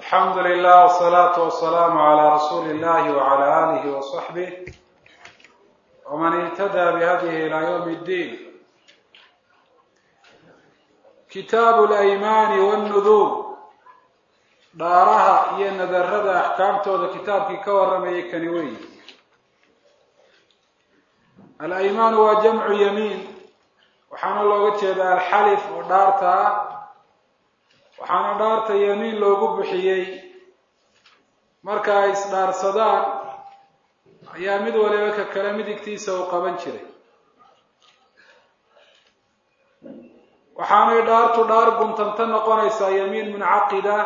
alxamdu lilah wsalaatu wasalaamu calaa rasuuli illahi wacala aalihi wasaxbih waman ihtadaa bihadihi ilaa yowmi ddiin kitaabu alaymaani wannuduur dhaaraha iyo nadarada axkaamtooda kitaabkii ka warramayay kani weyi alaymaanu waa jamcu yamiin waxaana looga jeedaa alxalif oo dhaarta ah waxaana dhaarta yamiin loogu bixiyey marka ay isdhaarsadaan ayaa mid waliba ka kale midigtiisa uu qaban jiray waxaanay dhaartu dhaar guntanta noqonaysaa yamiin muncaqida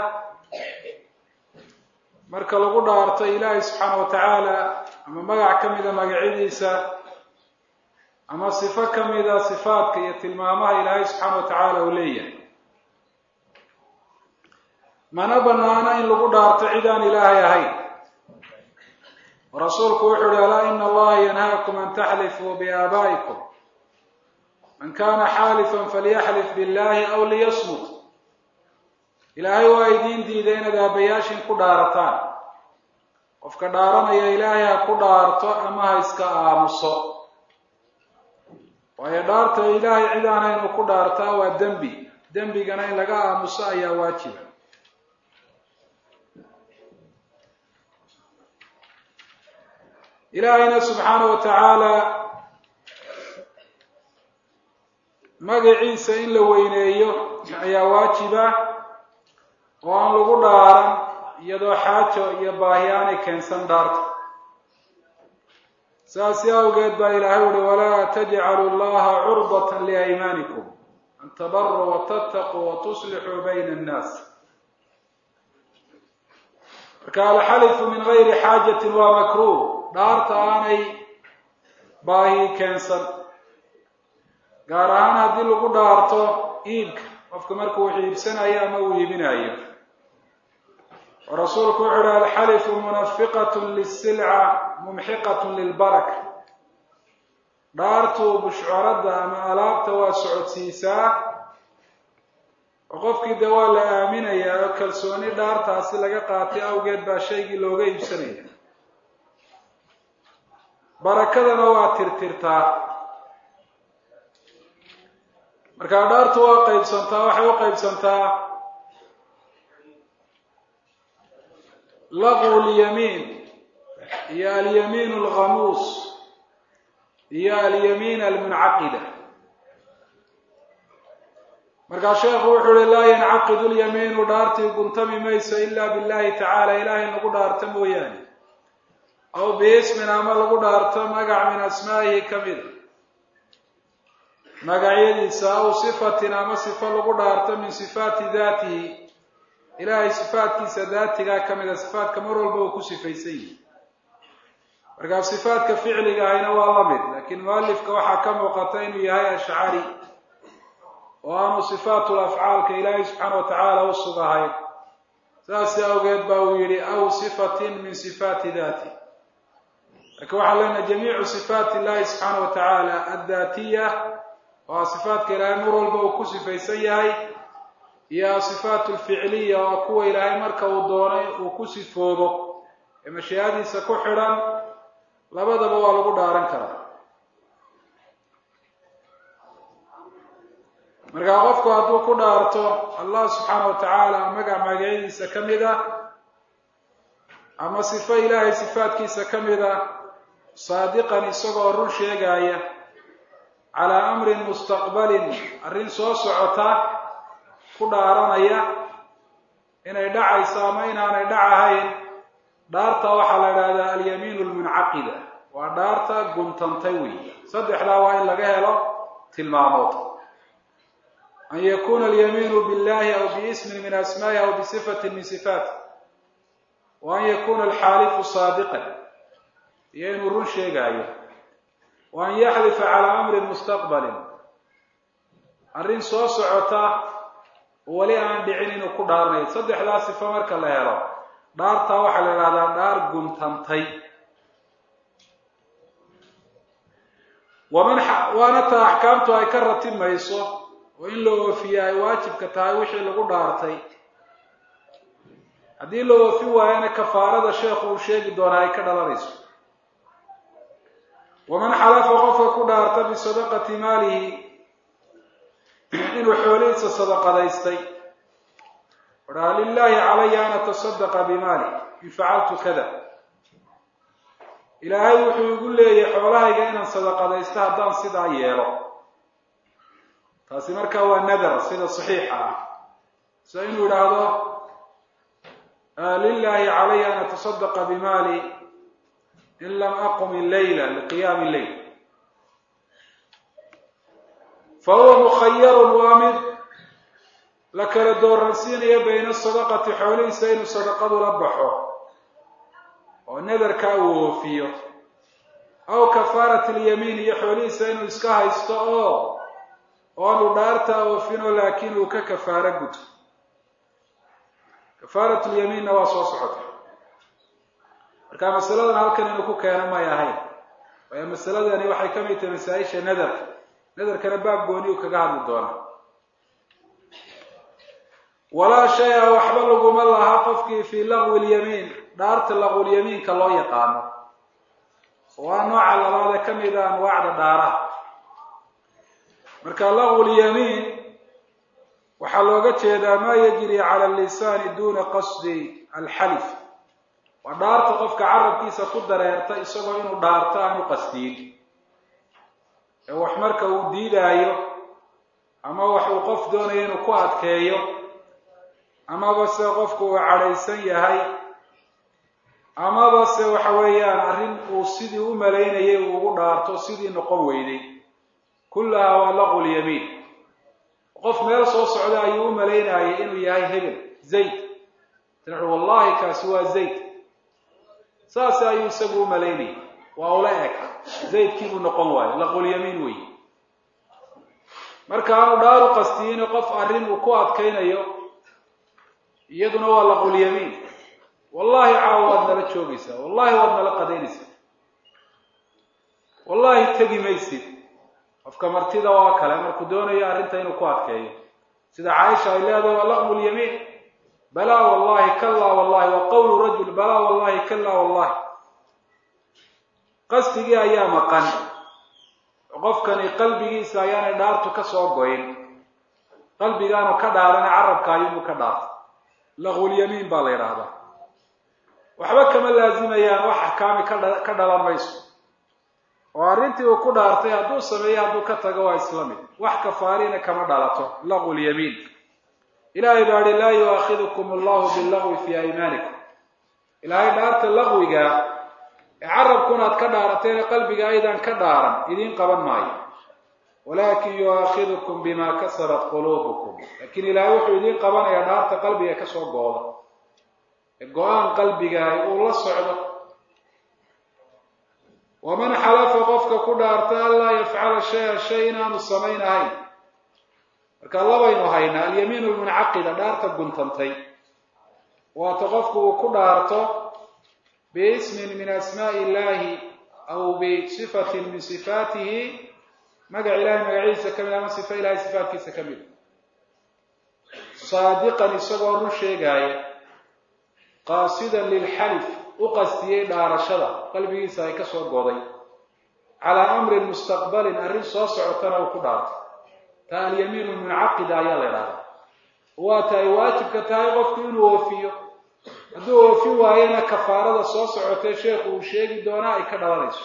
marka lagu dhaarto ilaahay subxaana wa tacaala ama magac ka mida magacyadiisa ama sifo ka mida sifaadka iyo tilmaamaha ilaahay subxaana wa tacaala uu leeyahay mana banaana in lagu dhaarto cid aan ilaahay ahayn rasuulku wuxu uhi alaa ina allaha yanhaakum an taxlifuu biaabaa'ikum man kana xaalifan falyaxlif billahi aw liyasmut ilaahay waa idiin diiday inaad aabayaashin ku dhaarataan qofka dhaaranaya ilaahay ha ku dhaarto ama ha iska aamuso waayo dhaarta ilaahay cid aan haynu ku dhaartaa waa dembi dembigana in laga aamuso ayaa waajiba ilaahayna subxaana wa tacaala magaciisa in la weyneeyo ayaa waajiba oo aan lagu dhaaran iyadoo xaajo iyo baahi aanay keensan dhaarta saasi awgeed baa ilaahay uhi walaa tajcalu llaha curbatan liaymaanikum an tabaruu watattaquu watuslixuu bayna annaas marka alxalifu min gayri xaajatin waa makruh dhaarta aanay baahi keensan gaar ahaan haddii lagu dhaarto iibka qofka marka uu iibsanayo ama uu iibinayo oo rasuulku wuxu uhi alxalifu munafiqat lisilca mumxiqat lilbaraka dhaartu bushcoradda ama alaabta waa socodsiisaa oo qofkii dee waa la aaminayaa oo kalsooni dhaartaasi laga qaatay awgeed baa shaygii looga iibsanaya barakadana waa tirtirtaa markaa dhaartu waa qaybsantaa waxay u qaybsantaa laqu lyamiin iyo alyamiin alghamuus iyo alyamiin almuncaqida markaa sheekhu wuxuu uhi laa yancaqidu lyamiinu dhaartii guntami mayso ila billahi tacaala ilaahay lagu dhaarto mooyaane aw biismin ama lagu dhaarto magac min asmaa'ihi ka mida magacyadiisa aw sifatin ama sifo lagu dhaarto min sifaati daatihi ilaahay sifaatkiisa daatigaa ka mida sifaatka mar walba uu ku sifaysan yihi markaa sifaadka ficliga ahayna waa la mid laakiin mualifka waxaa ka muuqata inuu yahay ashcari oo aanu sifaatul afcaalka ilaahay subxaana wa tacaala u sugahayn saasi awgeed ba uu yihi aw sifatin min sifaati daati lakin waxaan leenahay jamiicu sifaat illahi subxaana wa tacaala addaatiya waa sifaatka ilaahay mar walba uu ku sifaysan yahay iyo asifaat alficliya waa kuwa ilaahay marka uu doonay uu ku sifoobo ee mashiicadiisa ku xidhan labadaba waa lagu dhaaran karaa markaa qofku hadduu ku dhaarto allah subxaana wa tacaala magac magacyadiisa ka mid a ama sifo ilaahay sifaatkiisa ka mid a saadiqan isagoo run sheegaya calaa amrin mustaqbalin arrin soo socota ku dhaaranaya inay dhacayso ama inaanay dhacahayn dhaarta waxaa la idhahdaa alyamiin almuncaqida waa dhaarta guntantay wey saddexdaa waa in laga helo tilmaamood an yakuna alyamiinu billahi aw biismin min asmaa'ihi aw bisifatin min sifaati wa an yakuna alxaalifu saadiqan iyo inuu run sheegaayo wa an yaxlifa calaa amrin mustaqbalin arrin soo socota weli aan dhicin inuu ku dhaaranayo saddexdaa sifo marka la helo dhaartaa waxaa la idhahdaa dhaar guntantay waman waana taa axkaamtu ay ka ratimayso oo in la oofiya ay waajibka tahay wixii lagu dhaartay haddii la oofin waayana kafaarada sheekhu uu sheegi doonaa ay ka dhalanayso waman xalafa qofka ku dhaarta bisadaqati maalihi inuu xoolihiisa sadaqadaystay odhaa lilaahi calaya an atasadaqa bimaali in facaltu kada ilaahay wuxuu igu leeyahay xoolahayga inaan sadaqadaysto haddaan sidaa yeelo taasi markaa waa nadar sida saxiixa ah sida inuu idhaahdo lilaahi calaya an atasadaqa bimaali in lam aqum illayla liqiyaami illeyl fa huwa mukhayarun waa mid la kala dooransiinaya bayna sadaqati xoolihiisa inuu sadaqadu la baxo oo nadarkaa uu oofiyo aw kafaarat alyamiin iyo xoolihiisa inuu iska haysto oo oanu dhaartaa oofino laakiin uu ka kafaaro guto kafaarat lyamiinna waa soo socota marka masaladan halkan inuu ku keeno may ahayn waayo masaladani waxay ka mid tahay masaa-isha nadarka nadarkana baab gooni uu kaga hadli doonaa walaa shay-a waxba laguma laha qofkii fii laqwi lyamiin dhaarta laqwulyamiinka loo yaqaano waa nooca labaade ka mid a anwaacda dhaaraha marka laqwulyamiin waxaa looga jeedaa maa yajri cala lisaani duna qasdi alxalif waa dhaarta qofka carabkiisa ku dareerta isagoo inuu dhaarto aanu qasdiin ee wax marka uu diidaayo ama wax uu qof doonayo inuu ku adkeeyo amaba se qofku uu cadhaysan yahay amaba se waxa weeyaan arrin uu sidii u malaynayay uu ugu dhaarto sidii noqon weyday kullahaa waa laqwulyamiin qof meel soo socda ayuu u malaynayay inuu yahay hebel zayd tanaxu wallahi kaasi waa zayd saas ayuu isagu u malaynayay waa ula eg zaydkiibuu noqon waayo laqwulyamiin weyi marka aanu dhaaru qastiyiin qof arrin uu ku adkaynayo iyaduna waa laqwulyamiin wallahi caawa waad nala joogaysaa wallahi waad nala qadaynaysaa wallahi tegi maysid qofka martida oo kale markuu doonayo arrinta inuu ku adkeeyo sida caaisha ay leedahay waa laqmu lyamiin balaa wallahi kallaa wallahi waa qowlu rajul balaa wallahi kallaa wallahi qasdigii ayaa maqan qofkani qalbigiisa ayaanay dhaartu ka soo goyn qalbigaanu ka dhaarana carabka ayuunbu ka dhaarta laqwulyamiin baa la yidhaahdaa waxba kama laazimayaan wax axkaami ka dhalan mayso oo arrintii uu ku dhaartay hadduu sameeyo hadduu ka tago waa isla mid wax kafaarina kama dhalato laqwu lyamiin ilaahay baa hi laa yu'aakidukum allahu billagwi fii aymaanikum ilaahay dhaarta laqwiga ee carabkuna aad ka dhaarateene qalbiga aydan ka dhaaran idiin qaban maayo walakin yu'aakidukum bima kasabat quluubukum laakiin ilaahay wuxuu idiin qabanayaa dhaarta qalbiga kasoo gooda ee go-aan qalbiga uu la socdo waman xalafa qofka ku dhaarta an laa yafcala shaya shay inaanu samayn ahayn marka labaynu haynaa alyamiin lmuncaqida dhaarta guntantay waata qofku uu ku dhaarto biismin min asmaai illahi aw bisifatin min sifaatihi magac ilahay magaciisa kamid ama sifa ilahay sifaatkiisa ka mid saadiqan isagoo run sheegaaya qaasidan lilxalif u qastiyey dhaarashada qalbigiisa ay ka soo goday calaa amrin mustaqbalin arrin soo socotana uu ku dhaartay taa alyamiinu muncaqida ayaa la idhahdaa waa tahay waajibka tahay qofku inuu oofiyo hadduu oofin waayana kafaarada soo socotee sheekhu uu sheegi doonaa ay ka dhalanayso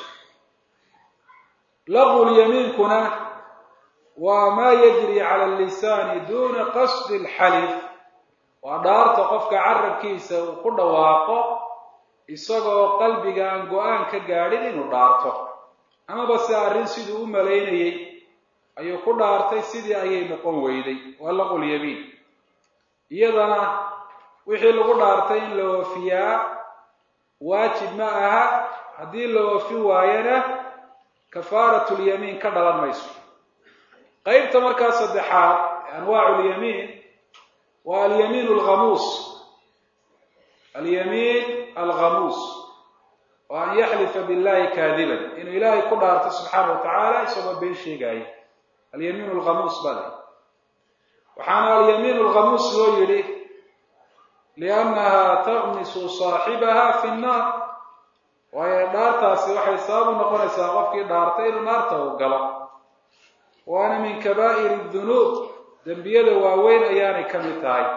laqwulyamiinkuna waa maa yajri cala lisaani duna qasdi alxalif waa dhaarta qofka carabkiisa uu ku dhawaaqo isagoo qalbiga aan go-aan ka gaadhin inuu dhaarto amaba se arrin siduu u malaynayey ayuu ku dhaartay sidii ayay noqon weyday waa laqulyamiin iyadana wixii lagu dhaartay in la oofiyaa waajib ma aha haddii la oofin waayana kafaaratulyamiin ka dhalan mayso qeybta markaa saddexaad anwaacu lyamiin waa alyamiin alghamuus alyamiin alghamuus oo an yaxlifa billahi kaadiban inuu ilaahay ku dhaarto subxaana wa tacaala isagoo been sheegaayo alyamiin alghamuus baa la waxaana alyamiin alghamuus loo yidhi liannaha taqmisu saaxibaha fi nnaar waayo dhaartaasi waxay sabab u noqonaysaa qofkii dhaartay inuu naarta uu galo waana min kabaa'iri dunuub dembiyada waaweyn ayaanay ka mid tahay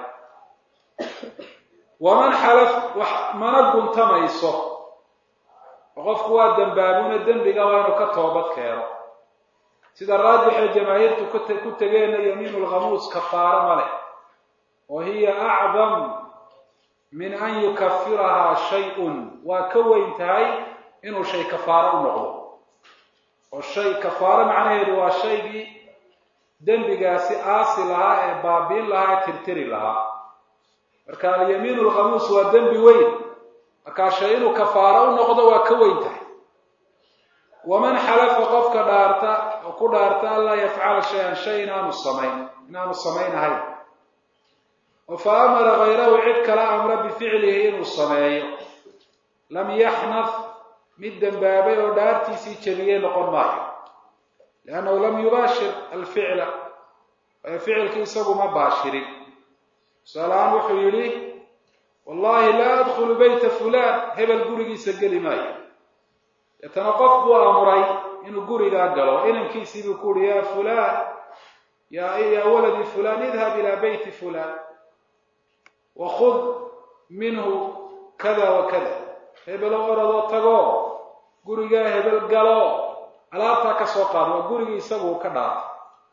waman xalaf wax mana guntamayso oo qofku waa dembaabuna dembiga waa inuu ka toobad keeno sida raajixee jamaahiirtu ku tegeenna yamiinu lkhamuus kafaaro ma leh wa hiya acdam min an yukafirahaa shay-un waa ka weyn tahay inuu shay kafaaro u noqdo oo shay kafaaro macnaheedu waa shaygii dembigaasi aasi lahaa ee baabiin lahaa ee tirtiri lahaa marka alyamiinu lkhamuus waa dembi weyn markaa shay inuu kafaaro u noqdo waa ka weyn tahay waman xalafa qofka dhaarta oo ku dhaarta anlaa yafcala shay-an shay inaanu samayn inaanu samaynahayn oo fa amara hayrahu cid kala amra bificlihi inuu sameeyo lam yaxnaf mid dembaabay oo dhaartiisii jebiyey noqon maayo liannahu lam yubaashir alficla waayo ficilkii isagu ma baashirin tusaalahaan wuxuu yidhi wallahi laa adkhulu beyta fulaan hebel gurigiisa geli maayo deetana qof buu amuray inuu gurigaa galo inankiisii buu ku uhi ya fulaan ya ya waladi fulaan idhab ilaa beyti fulaan wakud minhu kada wa kada hebelo oradoo tago gurigaa hebel galo alaabtaa ka soo qaado waa gurigii isagu uu ka dhaartay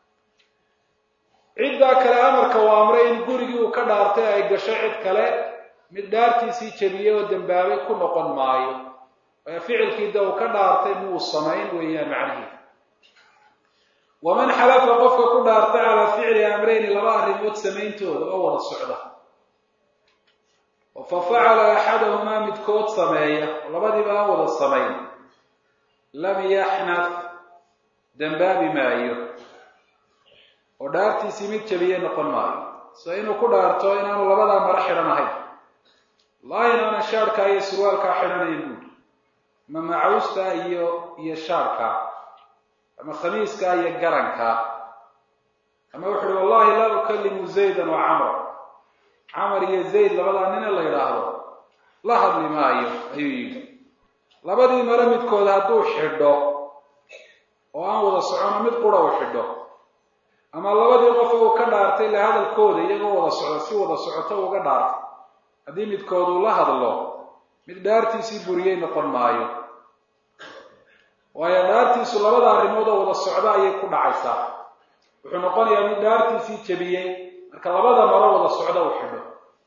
ciddaa kale amarka uu amray in gurigii uu ka dhaartay ay gasho cid kale mid dhaartiisii jebiyey oo dembaabay ku noqon maayo waayo ficilkii da uu ka dhaartay muu samayn weeyaan macnihiid waman xalafa qofka ku dhaartay calaa ficli amrayni laba arrimood samayntooda oo wada socda fa facala axadahumaa midkood sameeya oo labadiiba aan wada samayn lam yaxnaf dembaabi maayo oo dhaartiisii mid jebiyey noqon maayo sida inuu ku dhaarto inaanu labadaa maro xidhan ahayn wallahi inaanan shaarkaa iyo surwaalkaa xidhanayn buuri ama macaustaa iyo iyo shaarkaa ama khamiiskaa iyo garankaa ama wuxu uhi wallahi laa ukalimu zaydan wa camra camar iyo zayd labadaa nina la yidhaahdo la hadli maayo ayuu yidhi labadii maro midkood hadduu xidho oo aan wada socono mid qura uu xidho ama labadii qof uu ka dhaartay la hadalkooda iyagoo wada socdo si wada socoto uga dhaartay haddii midkood uu la hadlo mid dhaartiisii buriyey noqon maayo waayo dhaartiisu labada arrimood oo wada socdo ayay ku dhacaysaa wuxuu noqonayaa mid dhaartiisii jebiyey marka labada maro wada socdo uu xidho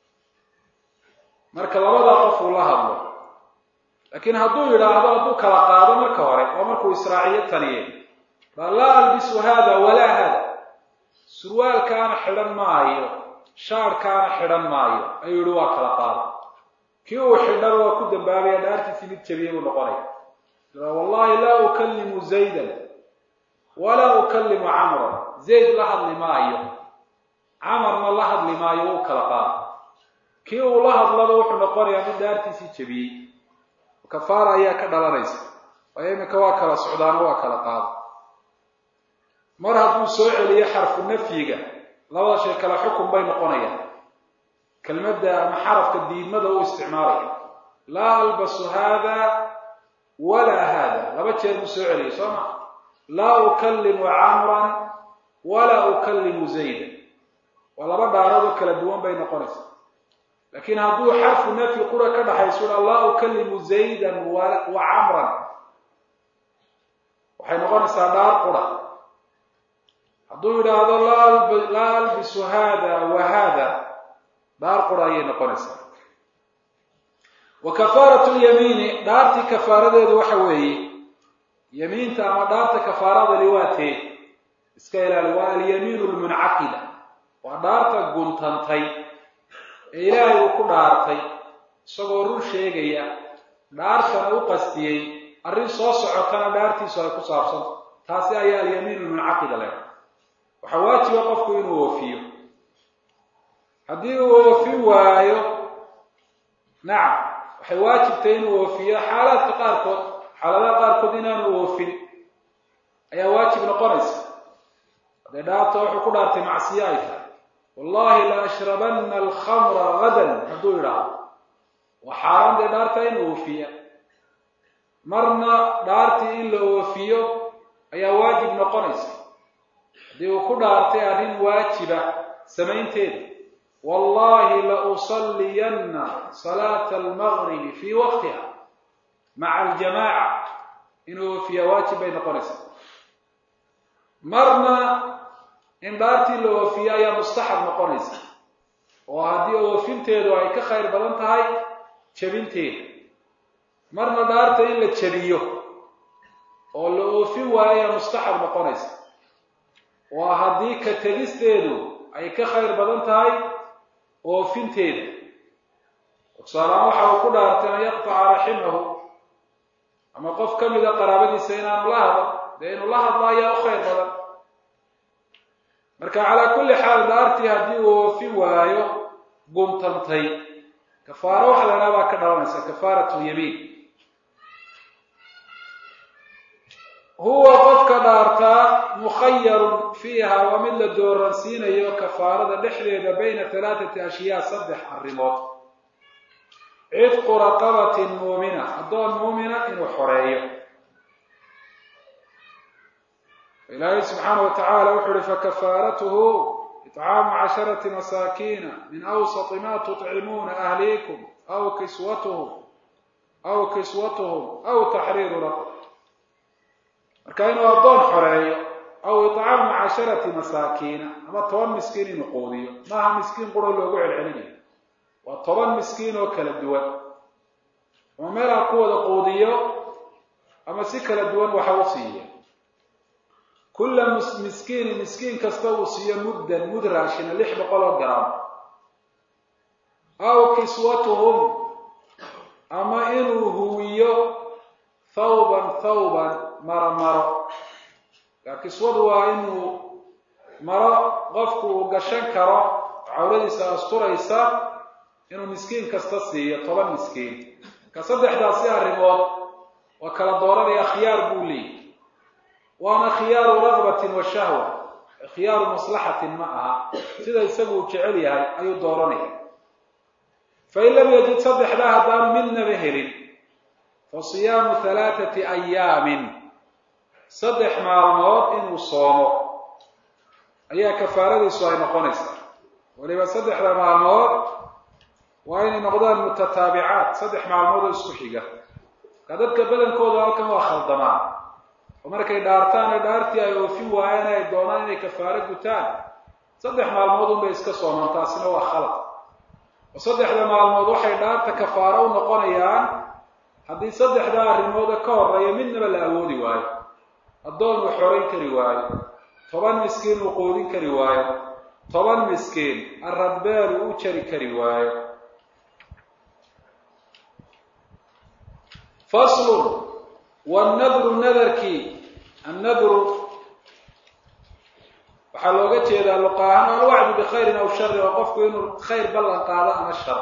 marka labadaa qof uu la hadlo laakiin hadduu yidhaahdo hadduu kala qaado marka hore oo markuu israaciyo taniye baa laa albisu haada walaa haada surwaalkaana xidhan maayo shaarkaana xidhan maayo ayuu yihi waa kala qaado kii uu xidhaba waa ku dambaabaya dhaartiisii mid jebiyey buu noqonaya wallahi laa ukalimu zaydan walaa ukalimu camran zayd la hadli maayo camarna la hadli maayo wuu kala qaado kii uu la hadlaba wuxuu noqonayaa mid dhaartiisii jebiyey kafaara ayaa ka dhalanaysa waayo iminka waa kala socdaano waa kala qaado mar hadduu soo celiyo xarfu nafyiga labada shay kale xukun bay noqonayaan kelmadda ama xarafka diidmada u isticmaalaya laa albasu haada walaa haada laba jeer buu soo celiyay soo ma laa ukalimu camran walaa ukalimu zaydan waa laba dhaaroodoo kala duwan bay noqonaysaa laakiin hadduu xarfu nafyi qura ka dhaxayso ua laa ukalimu zaydan wa camran waxay noqonaysaa dhaar qura hadduu yidhaahdo laa albisu hada wa hada dhaar qura ayay noqonaysaa wa kafaaratu lyamiini dhaartii kafaaradeedu waxa weeye yamiinta ama dhaarta kafaaradani waa tee iska ilaali waa alyamiinu lmuncaqida waa dhaarta guntantay ee ilaahay uu ku dhaartay isagoo run sheegaya dhaartana u qastiyey arrin soo socotana dhaartiisu ay ku saabsanta taasi ayaa alyamiinu lmuncaqida leh waxaa waajiba qofku inuu oofiyo haddii uu oofin waayo nacam waxay waajibtay inuu oofiyo xaalaadka qaarkood xaaladaha qaarkood inaanu oofin ayaa waajib noqonaysa haddee dhaarta wuxuu ku dhaartay macsiyo ay tahay wallahi la ashrabanna alkhamra gadan hadduu yidhaahdo waa xaaraan dee dhaarta in oofiya marna dhaartii in la oofiyo ayaa waajib noqonaysa haddii uu ku dhaartay arrin waajiba samaynteeda wallahi la usalliyanna salaata almagribi fii waqtiha maca aljamaaca inuu oofiyaa waajib bay noqonaysaa marna in dhaartii la oofiyo ayaa mustaxab noqonaysa oo haddii oofinteedu ay ka khayr badan tahay jebinteeda marna dhaarta in la jebiyo oo la oofin waayo ayaa mustaxab noqonaysa waa haddii ka tegisteedu ay ka khayr badan tahay oofinteeda tusaalahaan waxa uu ku dhaartay an yaqtaca raximahu ama qof ka mida qaraabadiisa inaanu la hadlo dee inuu la hadlo ayaa u khayr badan marka calaa kulli xaal dhaartii haddii uu oofin waayo gumtantay kafaaro waxa la idhaha baa ka dhalanaysa kafaaratu yamiin huwa qofka dhaartaa mukhayarun fiiha waa mid la dooransiinayo kafaarada dhexdeeda bayna halaathati ashyaa saddex arrimood cidqu raqabatin muumina addoon muumina inuu xoreeyo ilaahay subxaana wa tacaala wuxu uhi fakafaaratuhu itcaamu casharati masaakiina min awsati ma tuطcimuuna ahliikum aw kiswatuhum aw kiswatuhum aw taxriiru raqab marka inuu addoon xoreeyo aw itcaamu casharati masaakiina ama toban miskiin inuu quudiyo maaha miskiin quro loogu celcelinayo waa toban miskiin oo kala duwan ama meel ha ku wada quudiyo ama si kala duwan waxa u siiya kulla miskiini miskiin kasta uu siiyo muddan mud raashina lix boqol oo garam aw kiswatuhum ama inuu huwiyo thawban thawban maro maro kaa kiswadu waa inuu maro qofku uu gashan karo cawradiisa asturaysa inuu miskiin kasta siiyo toban miskiin ka saddexdaasi arrimood waa kala dooranaya khiyaar buu leeyahy waana khiyaaru ragbatin wa shahwa khiyaaru maslaxatin ma aha sida isagu uu jecel yahay ayuu dooranaya fain lam yajid saddexdaa haddaanu midnaba helin fa siyaamu halaathati ayaamin saddex maalmood inuu soomo ayaa kafaaradiisu ay noqonaysaa waliba saddexda maalmood waa inay noqdaan mutataabicaat saddex maalmood oo isku xiga ka dadka badankooda halkan waa khaldamaan oo markay dhaartaan ee dhaartii ay oofin waayeen ay doonaan inay kafaaro gutaan saddex maalmood unbay iska soomaan taasina waa khalad oo saddexda maalmood waxay dhaarta kafaaro u noqonayaan haddii saddexdaa arrimooda ka horeeya midnaba la awoodi waayo addoon uu xorayn kari waayo toban miskiin uu quudin kari waayo toban miskiin arradbeel uu u jari kari waayo faslun wannadru nadarkii annadru waxaa looga jeedaa luqaahaan alwacdu bikhayrin aw sharin oo qofku inuu khayr ballan qaado ama shar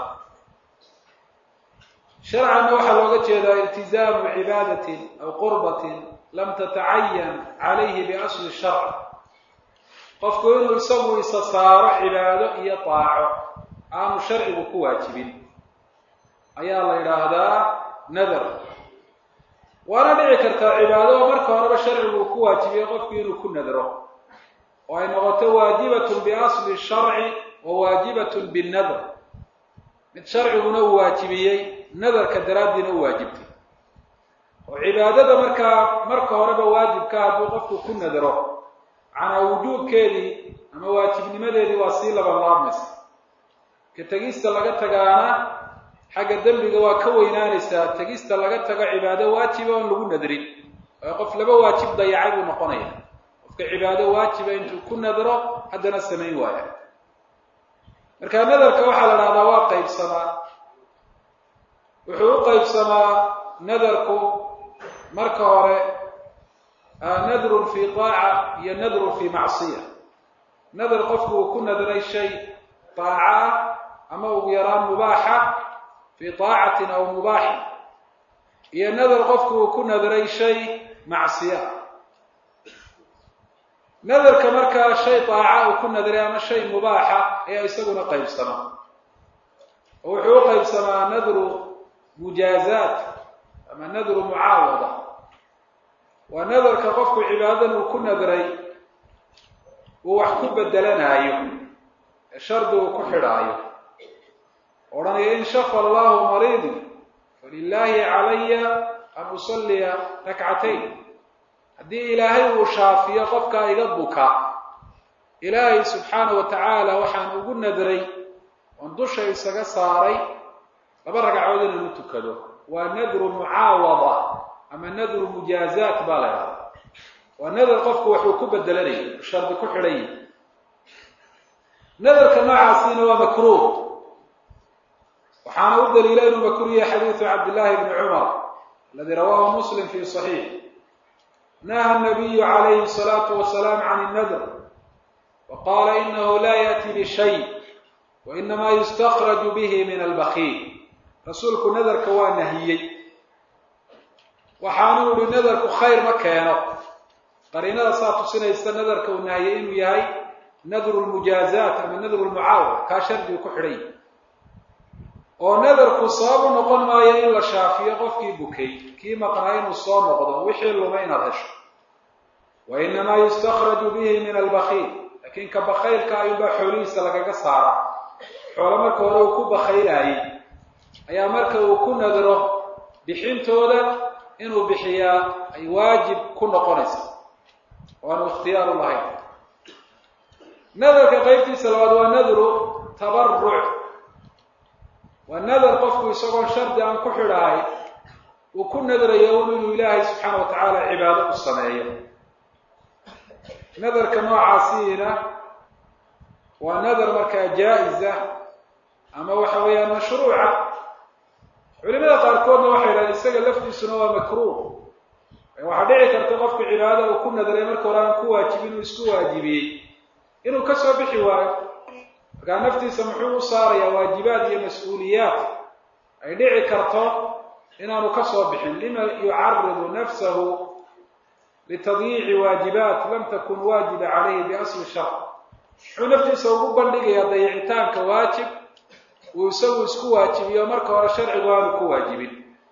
sharcanna waxaa looga jeedaa iltizaamu cibaadatin aw qurbatin lam tatacayan calayhi biasli sharc qofku inuu isagu isa saaro cibaado iyo daaco aanu sharcigu ku waajibin ayaa la yidhaahdaa nadar waana dhici kartaa cibaado oo marka horeba sharcigu uu ku waajibiyey qofku inuu ku nadro oo ay noqoto waajibatun biasli sharci wa waajibatun binnadr mid sharciguna uu waajibiyey nadarka daraaddiina u waajibtay oo cibaadada markaa marka horeba waajibka hadduu qofku ku nadro macnaa wujuubkeedii ama waajibnimadeedii waa sii labanlaabmaysa ka tegista laga tagaana xagga dembiga waa ka weynaanaysaa tegista laga tago cibaado waajiba oon lagu nadrin oo qof laba waajib dayacay buu noqonaya qofka cibaado waajiba intuu ku nadro haddana samayn waaya marka nadarka waxaa la dhahdaa waa qaybsamaa wuxuu u qaybsamaa nadarku marka hore nadrun fi taaca iyo nadrun fi macsiya nadar qofku uu ku nadray shay taaca ah ama ugu yaraan mubaaxa fi taacatin aw mubaaxin iyo nadar qofku uu ku nadray shay macsiya nadarka markaa shay daaca uu ku nadray ama shay mubaaxa ayaa isaguna qaybsamaa oo wuxuu u qaybsamaa nadru mujaazaat ama nadru mucaawada waa nadarka qofku cibaadadan uu ku nadray uu wax ku bedelanaayo ee shardi uu ku xidhaayo odhanaya in shafa allahu mariidi falilaahi calaya an usalliya rakcatayn haddii ilaahay uu shaafiyo qofkaa iga buka ilaahay subxaana wa tacaala waxaan ugu nadray oon dusha isaga saaray laba ragcadood inaan u tukado waa nadru mucaawada ama nadru mujaazaat baa la idhahda waa nadar qofku waxuu ku bedelanaya shardi ku xidhan yahi nadarka noocaasiina waa makruuh waxaana u daliila inuu makruh yahay xadiidu cabdillahi bni cumar aladi rawahu muslim fi صaxiix naha nabiyu calayhi الsalaatu wasalaam can الnadr waqala inahu la yaأti bishay wainama yustakraju bihi min albakiil rasuulku nadarka waa nahiyey waxaanu ihi nadarku khayr ma keeno qariinada saa tusinaysa nadarka uu nahiyey inuu yahay nadru lmujaazaat ama nadru lmucaawada kaa shardigu ku xidhan yahy oo nadarku sabab u noqon maayo in la shaafiyo qofkii bukay kii maqnaa inuu soo noqdo wixii luma inaad hesho wa inamaa yustakraju bihi min albakiil laakiin ka bakaylka ayuunbaa xoolihiisa lagaga saara xoolo marka hore uu ku bakaylaayey ayaa marka uu ku nadro bixintooda inuu bixiyaa ay waajib ku noqonaysa oo aanu ikhtiyaaru lahayn nadarka qaybtiisa labaad waa nadru tabaruc waa nadar qofku isagoon shardi aan ku xidhahay uu ku nadrayo un inuu ilaahay subxaana wa tacaala cibaado u sameeyo nadarka noocaasiina waa nadar markaa jaa-isa ama waxa weeyaan mashruuca culimada qaarkoodna waxay idhahdeen isaga laftiisuna waa makruuh waxaa dhici karta qofku cibaadada uu ku nadray marka hore aan ku waajibin uu isku waajibiyey inuu ka soo bixi waayo markaa naftiisa muxuu u saarayaa waajibaad iyo mas-uuliyaad ay dhici karto inaanu ka soo bixin lima yucaridu nafsahu litadyiici waajibaat lam takun waajiba calayhi biasli shar muxuu naftiisa ugu bandhigayaa dayicitaanka waajib uu isagu isku waajibiyo marka hore sharcigu aanu ku waajibin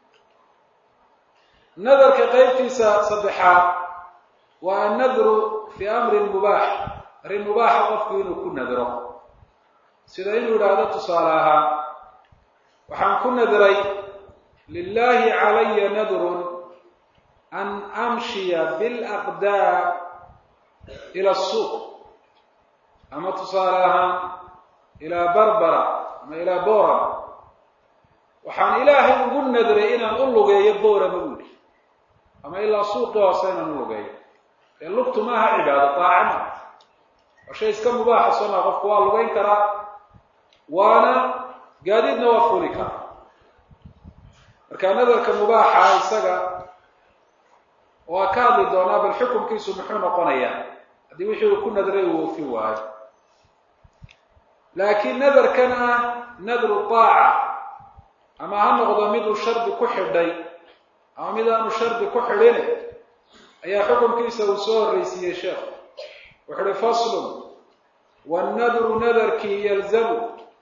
nadarka qaybtiisa saddexaad waa annadru fii amrin mubaax arrin mubaaxa qofku inuu ku nadro sida inuu yidhaahdo tusaale ahaan waxaan ku nadray lilahi calaya nadrun an amshiya bilaqdaam ila asuuq ama tusaale ahaan ilaa barbara ama ilaa boram waxaan ilaahay ugu nadray inaan u lugeeyo borama buuli ama ilaa suuqi hoose inaan u lugeeyo ee lugtu maaha cibaado daacama waa shay iska mubaaxa sooma qofku waa lugeyn karaa waana gaadiidna waa fuli karaa marka nadarka mubaaxa isaga waa ka hadli doonaa bal xukunkiisu muxuu noqonayaa haddii wixii uu ku nadray uu oofin waayo laakiin nadarkan ah nadru taaca ama ha noqdo mid uu shardi ku xidhay ama mid aanu shardi ku xidhin ayaa xukunkiisa uu soo horreysiiyey sheekhu wuxu uhi faslun wannadru nadarkii yalzamu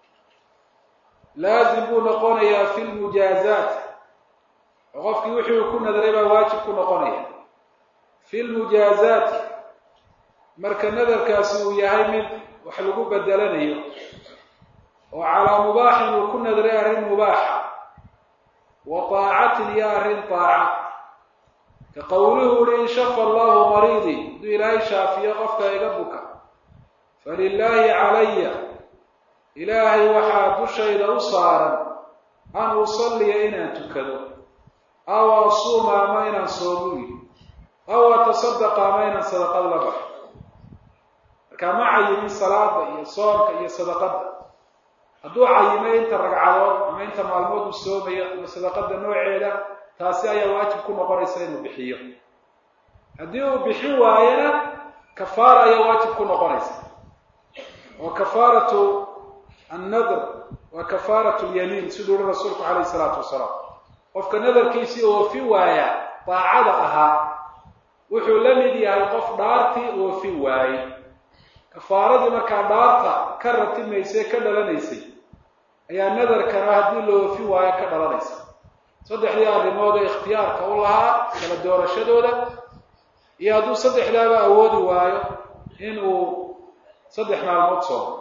laazim buu noqonayaa fi lmujaazaat oo qofkii wixii uu ku nadray baa waajib ku noqonaya fi lmujaazaati marka nadarkaasi uu yahay mid wax lagu bedelanayo oo calaa mubaaxin uu ku nadray arrin mubaaxa wa taacatin iyo arrin taaca ka qowluhu uhi in shafa allahu mariidii hadduu ilaahay shaafiyo qofka iga buka falilaahi calaya ilaahay waxaa dushayda u saaran an usalliya inaan tukado aw asuuma ama inaan soomuyi aw atasadaqa ama inaan sadaqad la baxo markaa ma cayimin salaada iyo soomka iyo sadaqadda hadduu cayimay inta ragcadood ama inta maalmood uu soomayo ama sadaqada nooceeda taasi ayaa waajib ku noqonaysa inuu bixiyo haddii uu bixin waayana kafaara ayaa waajib ku noqonaysa oo kafaaratu annadr waa kafaaratu lyamiin siduu uhi rasuulku calayhi salaatu wasalaam qofka nadarkiisii oofin waaya daacada ahaa wuxuu la mid yahay qof dhaartii oofin waayey kafaaradii markaa dhaarta ka ratimaysay ka dhalanaysay ayaa nadarkana haddii la oofin waayo ka dhalanaysa saddexdii arrimood ee ikhtiyaarka u lahaa kala doorashadooda iyo hadduu saddexdaaba awoodi waayo inuu saddex maalmood soomo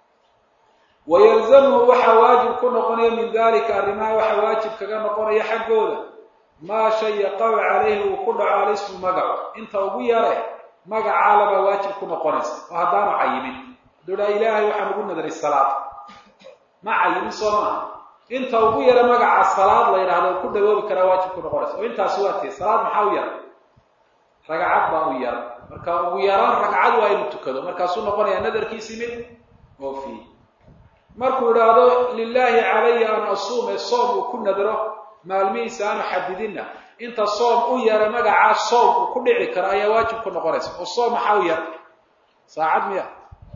wayalzamhu waxaa waajib ku noqonaya min dalika arrimaha waxaa waajib kaga noqonaya xaggooda maa shay yaqacu calayhi uu ku dhaco alismu magaco inta ugu yare magacaalabaa waajib ku noqonaysa oo haddaanu cayimin hadduu dhaa ilaahay waxaan ugu nadaray salaad ma cayimin soo maaha inta ugu yara magaca salaad la yidhahdo ku dhawoobi karaa waajib ku noqonaysa oo intaasi waa tee salaad maxaa u yara ragcad baa u yara marka ugu yaraan ragcad waa inuu tukado markaasuu noqonayaa nadarkiisii mid oofiye markuu idhaahdo lilaahi calaya an asuume soom uu ku nadro maalmihiisa aanu xadidinna inta soom u yara magacaa soom uu ku dhici karo ayaa waajib ku noqonaysa oo soom maxaa u yara saacad miya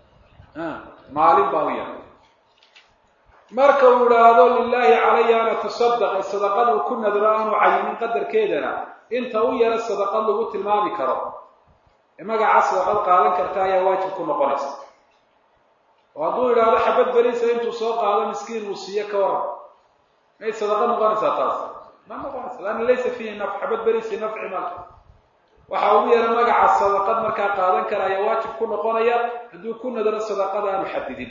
maalin baa u yara marka uu idhaahdo lilaahi calaya an atasadaq ee sadaqad uu ku nadro aanu cayimin qadarkeedana inta u yara sadaqad lagu tilmaami karo ee magacaa sadaqad qaadan karta ayaa waajib ku noqonaysa oo hadduu idhaahdo xabad beriisa intuu soo qaado miskiin uu siiyo ka waran may sadaqa noqonaysaa taas ma noqonaysa laanna laysa fiihi naf xabad beriisi nafci mal waxa ugu yara magaca sadaqad markaa qaadan kara ayaa waajib ku noqonaya hadduu ku nadro sadaqada aanu xadidin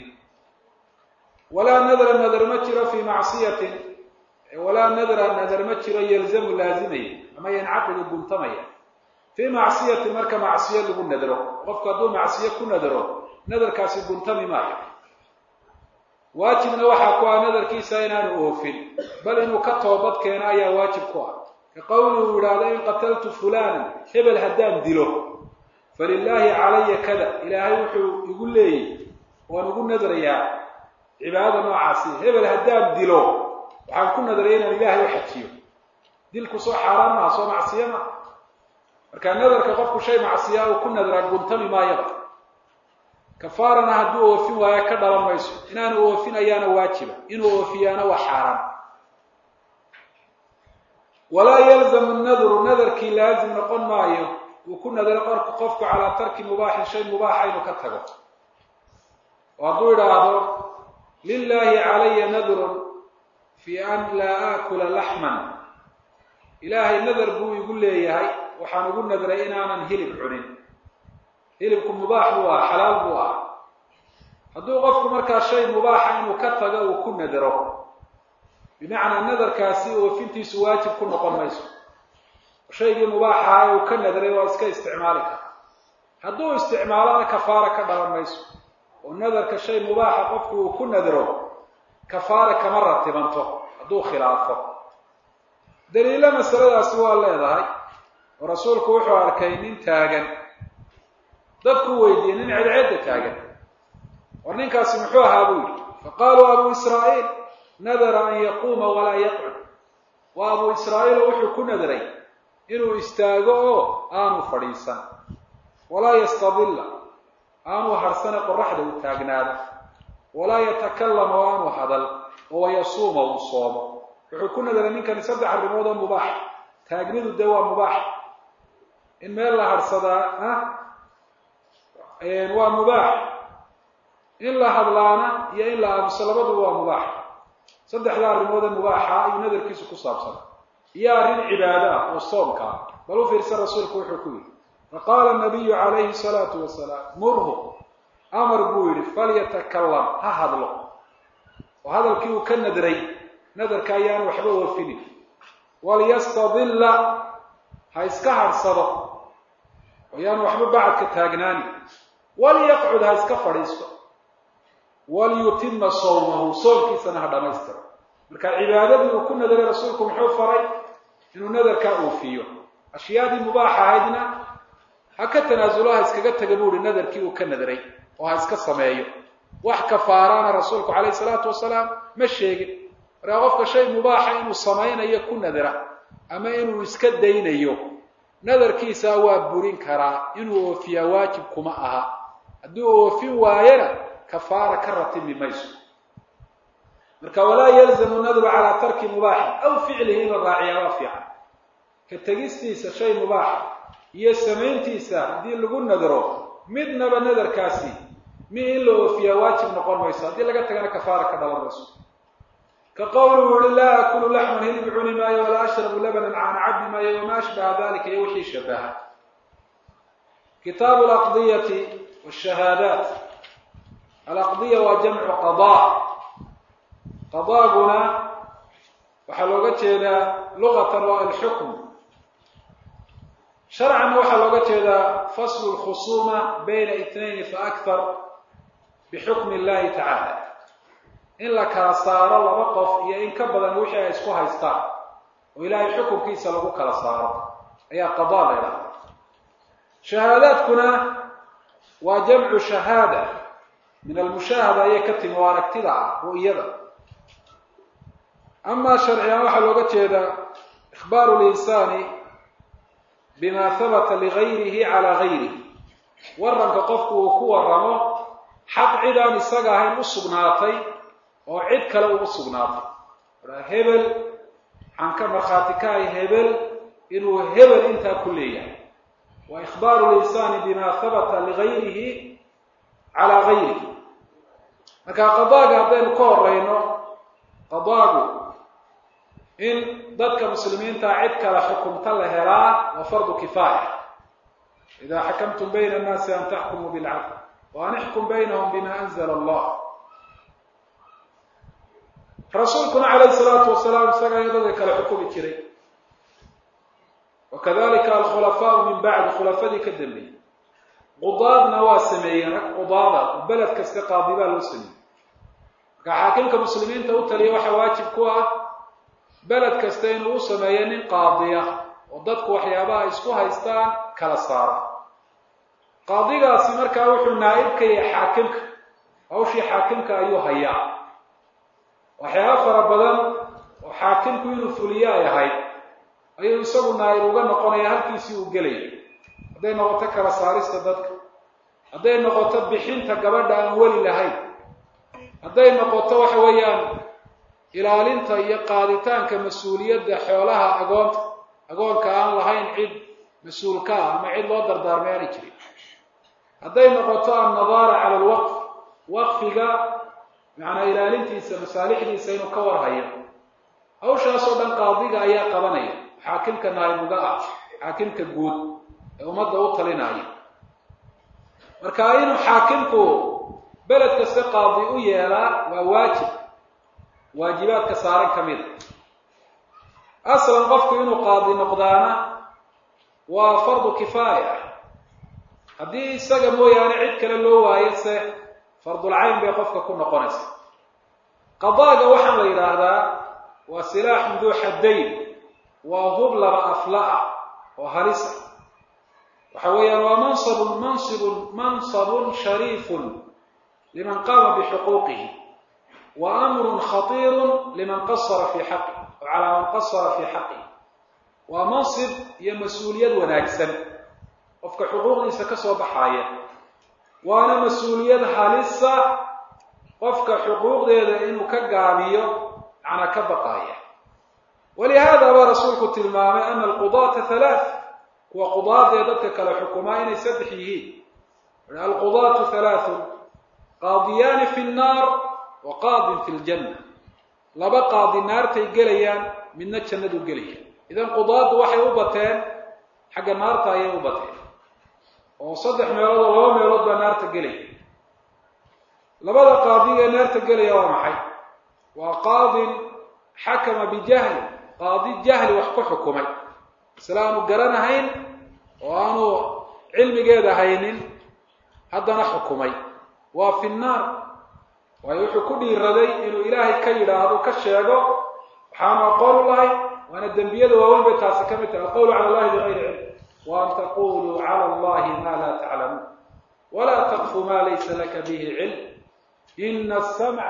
walaa nadra nadar ma jiro fii macsiyatin walaa nadra nadar ma jiro yalzamu laazimaya ama yancaqidu guntamaya fii macsiyatin marka macsiyo lagu nadro qofku hadduu macsiyo ku nadro nadarkaasi guntami maayo waajibna waxaa ku ah nadarkiisa inaanu oofin bal inuu ka toobad keeno ayaa waajib ku ah ka qowli uu idhaahdo in qataltu fulanan hebel haddaan dilo falilaahi calaya kada ilaahay wuxuu igu leeyay waan ugu nadrayaa cibaadada noocaasi hebel haddaan dilo waxaan ku nadraya inaan ilaahay u xajiyo dilku soo xaaraan maha soo macsiyo maha marka nadarka qofku shay macsiyaa uu ku nadraa guntami maayaba kafaarana hadduu oofin waayo ka dhalan mayso inaanu oofin ayaana waajiba inuu oofiyaana waa xaaraan walaa yalzamu nadru nadarkii laazim noqon maayo uu ku nadaro qorku qofku calaa tarki mubaaxin shay mubaaxa inuu ka tago oo hadduu idhaahdo lilaahi calaya nadrun fi an laa aakula laxman ilaahay nadar buu igu leeyahay waxaan ugu nadray inaanan hilib cunin hilibku mubaax buu ah xalaal buu ah hadduu qofku markaa shay mubaaxa inuu ka tago uu ku nadaro bimacnaa nadarkaasi oofintiisu waajib ku noqon mayso shaygii mubaaxaha uu ka nadray waa iska isticmaali kara hadduu isticmaalona kafaara ka dhalan mayso oo nadarka shay mubaaxa qofku uu ku nadro kafaara kama ratibanto hadduu khilaafo daliilo masaladaasi waa leedahay oo rasuulku wuxuu arkay nin taagan dadku weydiiyey nin cedceedda taagan war ninkaasi muxuu ahaa buu yidhi faqaaluu abuu israa'iil nadara an yaquuma walaa yaqcud waa abuu israa'iil oo wuxuu ku nadray inuu istaago oo aanu fadhiisan walaa yastadilla aanu harsane qoraxda u taagnaado walaa yatakallama oo aanu hadal oo wayasuuma uu soomo wuxuu ku nadaray ninkani saddex arrimood oo mubaax taagnidu dee waa mubaax in meel la harsadaa ah waa mubaax in la hadlaana iyo in la aamuso labaduba waa mubaax saddexda arrimoodee mubaaxa ayuu nadarkiisu ku saabsan iyo arrin cibaado ah oo soomka ah bal u fiirsan rasuulku wuxuu ku yidhi faqaala nabiyu calayhi salaatu wasalaam murhu amar buu yidhi falyatakalam ha hadlo oo hadalkii uu ka nadray nadarka ayaan waxba oofinin walyastadilla ha iska hadhsado ayaan waxba bacadka taagnaani walyaqcud ha iska fadhiisto walyutima sawmahu soomkiisana ha dhammaystiro marka cibaadadii uu ku nadaray rasuulku muxuu faray inuu nadarkaa oofiyo ashyaadii mubaaxa ahaydna ha ka tanaasulo ha iskaga taga buu ihi nadarkii uu ka nadaray oo ha iska sameeyo wax kafaaraana rasuulku calayhi salaatu wasalaam ma sheegin markaa qofka shay mubaaxa inuu samaynayo ku nadara ama inuu iska daynayo nadarkiisa waa burin karaa inuu oofiyaa waajib kuma aha hadduu oofin waayana kafaara ka ratimi mayso marka walaa yalzamu nadru calaa tarki mubaaxin aw ficlihi in la raaciyaa waa fiican ka tegistiisa shay mubaaxa iyo samayntiisa haddii lagu nadro midnaba nadarkaasi mi in la oofiyaa waajib noqon mayso haddii laga tagana kafaara ka dhalan mayso ka qowluhu uhi laa akulu laxman hilib cuni maayo walaa ashrabu labanan caana cabdi maayo wamaa ashbaha dalika iyo wixii shabaha kitaabu alaqdiyati washahaadaat alaqdiya waa jamcu qadaa qadaaguna waxaa looga jeedaa luqatan waa alxukm sharcanna waxaa looga jeedaa faslu lkhusuuma bayna itnayn faakthar bixukmi illahi tacaala in la kala saaro laba qof iyo in ka badan wixii ay isku haystaan oo ilaahay xukunkiisa lagu kala saaro ayaa qadaa la ydhahda shahaadaadkuna waa jamcu shahaada min almushaahada ayay ka timi oo aragtida ah ru'yada amaa sharciyan waxaa looga jeedaa ikhbaaru linsaani bima habata ligayrihi calaa gayrihi waranka qofku uu ku waramo xaq cid aan isaga ahayn u sugnaatay oo cid kale uu sugnaatay hebel waxaan ka markhaati ka ahay hebel inuu hebel intaa ku leeyahay wa ikhbaaru linsaani bima habata ligayrihi calaa gayrihi marka qadaaga haddaynu ka horeyno qadaagu in dadka muslimiinta cid kale xukumta la helaa waa fardu kifaaya ida xakamtum bayna annaasi an taxkumuu bilcadl wa an ixkum baynahum bima anzla allah rasuulkuna calayhi salaatu wasalaam isaga ayaa dadka kale xukumi jiray wakadalika alkhulafaau min bacdi khulafadii ka dambeeyey qudaadna waa sameeyeen rag qudaada oo beled kasta qaadi baa loo sameeyey marka xaakimka muslimiinta u taliya waxaa waajib ku ah beled kasta inuu u sameeyo nin qaadiya oo dadku waxyaabaha isku haystaan kala saara qaadigaasi markaa wuxuu naa'ib ka yahay xaakimka hawshii xaakimka ayuu hayaa waxyaaba fara badan oo xaakimku inuu fuliyo ay ahayd ayuu isagu naa'ib uga noqonaya halkiisii uu gelaya hadday noqoto kala saarista dadka hadday noqoto bixinta gabadha aan weli lahayn hadday noqoto waxa weeyaan ilaalinta iyo qaaditaanka mas-uuliyadda xoolaha agoonta agoonka aan lahayn cid mas-uulka ah ama cid loo dardaarmay aanay jirin hadday noqoto annadaara cala alwaqf waqfiga macnaa ilaalintiisa masaalixdiisa inuu ka warhayo hawshaasoo dhan qaadiga ayaa qabanaya xaakimka naayibuga ah xaakimka guud ee ummadda u talinaya marka inuu xaakimku beled kasta qaadi u yeelaa waa waajib waajibaadka saaran ka mida aslan qofku inuu qaadi noqdaana waa fardu kifaaya haddii isaga mooyaane cid kale loo waayo se fardulcayn bay qofka ku noqonaysa qadaaga waxaa la yidhaahdaa waa silaaxun duu xaddayn waa hub laba afla ah oo halisa waxa weeyaan waa mansabun mansibun mansabun shariifun liman qaama bixuquuqihi wa amrun khatiirun liman qasara fii xaqih o calaa man qasara fii xaqih waa mansib iyo mas-uuliyad wanaagsan qofka xuquuqdiisa ka soo baxaaya waana mas-uuliyad halisa qofka xuquuqdeeda inuu ka gaabiyo macnaa ka baqaaya walihaada baa rasuulku tilmaamay ana alqudaata halaath kuwa qudaadee dadka kale xukumaa inay saddex yihiin alqudaatu halaathun qaadiyaani fi nnaar wa qaadin fi ljanna laba qaadi naartay gelayaan midna jannadu gelaya idan qudaaddu waxay u bateen xagga naarta ayay u bateen oo saddex meelood oo laba meelood baa naarta gelaya labada qaadiga ee naarta gelaya waa maxay waa qaadin xakama bijahli qaadi jahli wax ku xukumay isla aanu garanahayn oo aanu cilmigeeda haynin haddana xukumay waa fi nnaar waayo wuxuu ku dhiiraday inuu ilaahay ka yidhaahdo ka sheego waxaanu aqoon u lahay waana dembiyada waaweyn bay taasi ka mid tahay alqawlu cala allahi bigayri cilm wa an taquluu cala allahi ma laa taclamuun walaa taqfu ma laysa laka bihi cilm ina asamca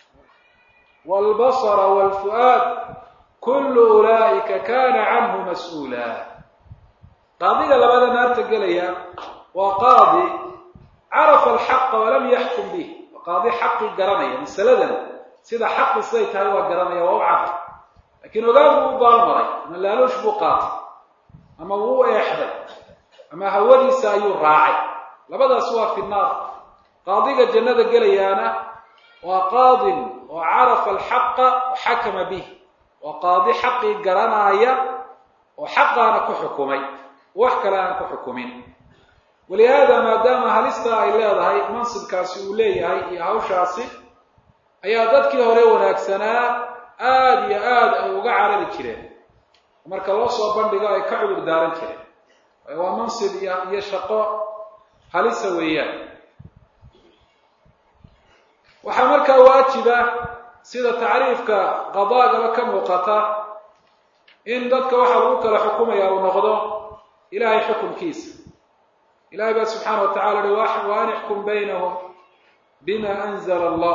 wاlbasra wاlfu'aad kullu ulaa'ika kana canhu mas-uula qaadiga labada naarta gelaya waa qaadi carafa alxaqa walam yaxkum bih waa qaadi xaqii garanaya masaladan sida xaqi siday tahay waa garanaya waa u cad laakiin ogaan buu u baalmaray ama laaluush buu qaatay ama wuu u eexday ama hawadiisa ayuu raacay labadaas waa fi naar qaadiga jannada gelayaana waa qaadin oo carafa alxaqa wa xakama bih waa qaadi xaqii garanaaya oo xaqaana ku xukumay wax kale aan ku xukumin walihaada maadaama halista ay leedahay mansibkaasi uu leeyahay iyo hawshaasi ayaa dadkii hore wanaagsanaa aada iyo aada ay uga carari jireen marka loo soo bandhigo ay ka cudur daaran jireen waayo waa mansib iyo iyo shaqo halisa weeyaan waxaa markaa waajiba sida tacriifka qadaagaba ka muuqata in dadka waxaa lagu kala xukumaya uu noqdo ilahay xukunkiisa ilahay baa subxaana wa tacala uhi wa an ixkum baynahum bima anzla allah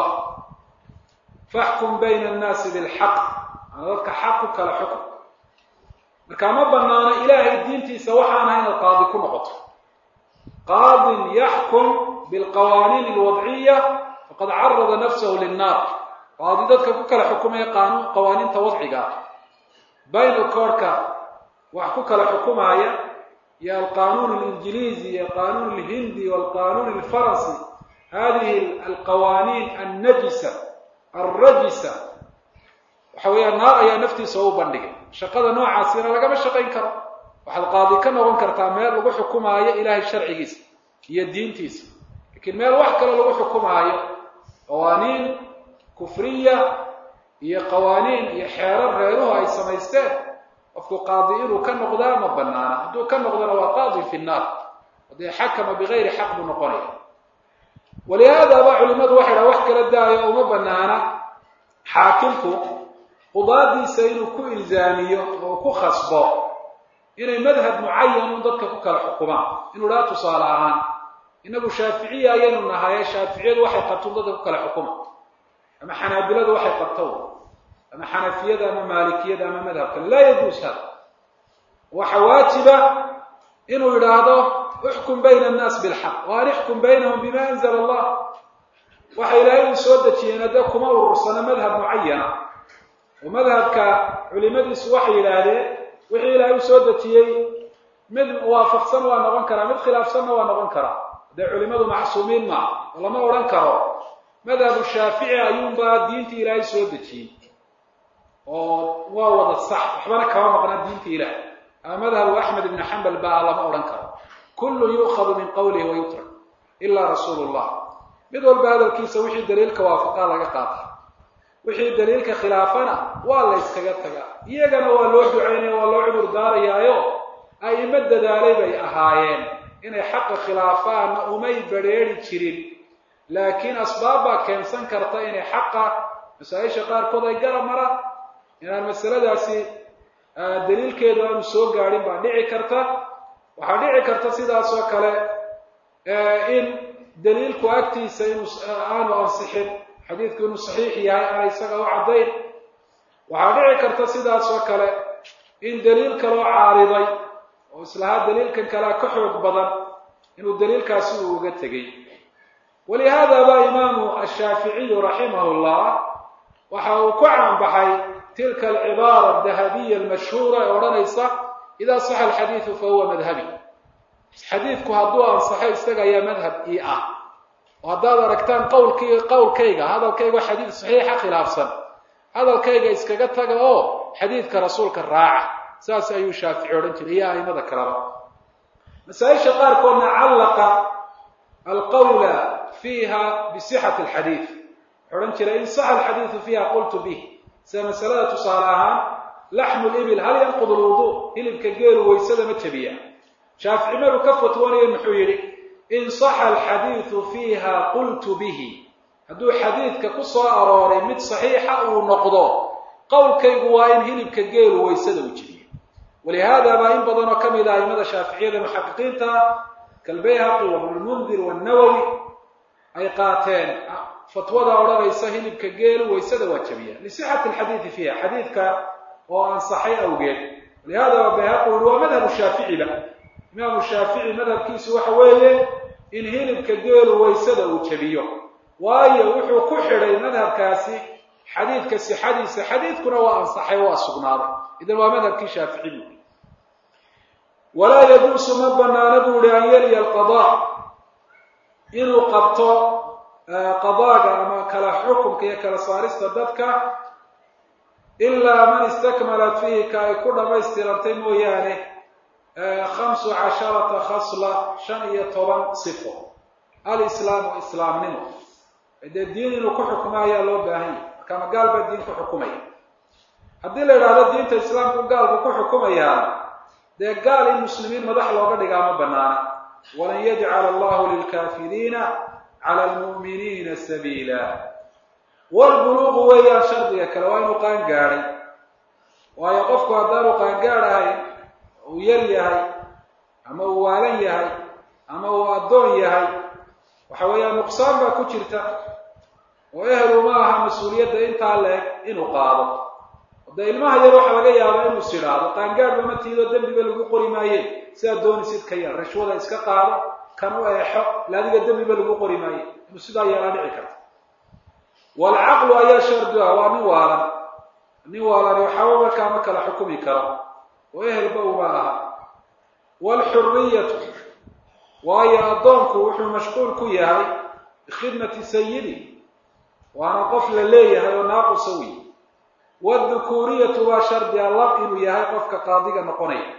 faxkum bayna annaasi bilxaq ana dadka xaq ku kala xukun marka ma banaano ilaahay diintiisa waxaan ahay inaad qaadi ku noqoto qaadin yaxkum bilqawaaniin alwadciya faqad carada nafsahu linnaar qaadi dadka ku kala xukumaya qaanun qawaaniinta wadciga ah bayna koorhka wax ku kala xukumaaya iyo alqanuun alinjiliizi iyo qanuun alhindi walqanuun alfaransi hadihi alqawaaniin annajisa alrajisa waxa weeyaan naar ayaa naftiisa u bandhigay shaqada noocaasina lagama shaqayn karo waxaad qaadi ka noqon kartaa meel lagu xukumaayo ilaahay sharcigiisa iyo diintiisa lakiin meel wax kale lagu xukumaayo qawaaniin kufriya iyo qawaaniin iyo xeerar reeruhu ay samaysteen qofku qaadi inuu ka noqdaa ma banaana hadduu ka noqdona waa qaadi fi nnaar hadee xakama bigayri xaq buu noqonaya walihaadaba culimadu waxay dhaha wax kala daayo uma banaana xaakimku qudaadiisa inuu ku ilzaamiyo oo ku khasbo inay madhab mucayan un dadka ku kala xukumaan inuu dhaha tusaale ahaan inagu shaaficiya ayaynu nahaye shaaficiyadu waxay qabto dadka ku kala xukuma ama xanaabiladu waxay qabto ama xanafiyada ama maalikiyada ama madhabkan laa yajuus hada waxa waajiba inuu yidhaahdo uxkum bayna annaas bilxaq wa an ixkum baynahum bima anzla allah waxa ilaahay uu soo dejiyeen hadde kuma urursano madhab mucayana oo madhabka culimadiisu waxay yidhaahdeen wixii ilaahay uu soo dejiyey mid waafaqsan waa noqon karaa mid khilaafsanna waa noqon karaa dee culimadu macsuumiin maa oo lama odhan karo madhabu shaafici ayuunbaa diintii ilaahay soo dejiyey oo waa wada sax waxbana kama maqna diinta ilaah ama madhabu axmed ibni xambal baa lama odhan karo kullu yu'khadu min qawlihi wa yutrak ilaa rasuulu llah mid walba hadalkiisa wixii daliilka waafaqaa laga qaata wixii daliilka khilaafana waa la yskaga tagaa iyagana waa loo ducaynaya waa loo cudur daarayaayo a'imo dadaalay bay ahaayeen inay xaqa khilaafaanna umay badrheeri jirin laakiin asbaab baa keensan karta inay xaqa masaa-isha qaarkood ay garab maraan inaan masaladaasi daliilkeedu aanu soo gaadhin baa dhici karta waxaa dhici karta sidaas oo kale in daliilku agtiisa inuu aanu ansixin xadiidku inuu saxiix yahay aana isaga u caddayn waxaa dhici karta sidaas oo kale in daliil kaloo caariday oo islahaa daliilkan kalea ka xoog badan inuu daliilkaasi uu uga tegey walihaada baa imaamu ashaaficiyu raximahu llah waxa uu ku caanbaxay tilka alcibaara adahabiya almashhuura ee odhanaysa idaa saxa alxadiidu fa huwa madhabi xadiidku hadduu ansaxo isaga ayaa madhab ii ah oo haddaad aragtaan qawlkii qowlkayga hadalkayga xadiid saxiixa khilaafsan hadalkayga iskaga taga oo xadiidka rasuulka raaca saas ayuu shaafici odhan jiray iyo aimada kaleba masaa-isha qaarkoodna callaqa alqawla fiiha bisixati alxadiid wuxuu odhan jiray in saxa alxadiidu fiiha qultu bih sida masalada tusaale ahaan laxmu libil hal yanqud lwudu hilibka geelu waysada ma jabiya shaafici maruu ka fatwanayo muxuu yidhi in saxa alxadiidu fiiha qultu bihi hadduu xadiidka ku soo arooray mid saxiixa uu noqdo qowlkaygu waa in hilibka geelu waysada uu jabiyo walihaada baa in badan oo ka mid ah aimada shaaficiyada muxaqiqiinta kalbayhaqi wabnulmundir wanawowi ay qaateen fatwada odhanaysa hilibka geelu waysada waa jabiya lisixati alxadiidi fiiha xadiidka oo ansaxay awgeed walihada bayhaqi uri waa madhabu shaaficiba imaamu shaafici madhabkiisu waxa weeye in hilibka geelu waysada uu jabiyo waayo wuxuu ku xidhay madhabkaasi xadiidka sixadiisa xadiidkuna waa ansaxay waa sugnaaday idan waa madhabkii shaafici buuri walaa yajuusu ma banaana buu ihi an yaliya alqadaa inuu qabto qadaaga ama kala xukunka iyo kala saarista dadka ilaa man istakmalat fiihi ka ay ku dhammaystirantay mooyaane khamsu casharata khasla shan iyo toban sifo alislaamu islaamnimo dee diin inuu ku xukumo ayaa loo baahan yahy marka ma gaal baa diin ku xukumaya haddii la idhaahdo diinta islaamku gaalku ku xukumayaa dee gaal in muslimiin madax looga dhigaa ma banaana walan yajcala allahu lilkaafiriina cala almu'miniina sabiila walbuluuqu weeyaan shardiga kale waa inuu qaan gaadhay waayo qofku haddaanu qaangaadh ahayn uu yar yahay ama uu waalan yahay ama uu addoon yahay waxa weeyaan nuqsaan baa ku jirta oo ehelu ma aha mas-uuliyadda intaa leeg inuu qaado dee ilmaha yar waxaa laga yaaba inuu sidhaado qaangaadhba ma tiido dembiba lagu qori maaye sidaa doonisid ka yar rashwada iska qaado kan u eexo ila adiga dembiba lagu qori maaye inuu sidaa yeelaa dhici karta waalcaqlu ayaa shardu ah waa nin waalan nin waalani waxaaba markaa ma kala xukumi karo oo ehelba uma aha waalxuriyatu waayo addoonku wuxuu mashquul ku yahay bikhidmati sayidi waana qof la leeyahay oo naaqusa wey waaldukuuriyatu waa shardi a lab inuu yahay qofka qaadiga noqonaya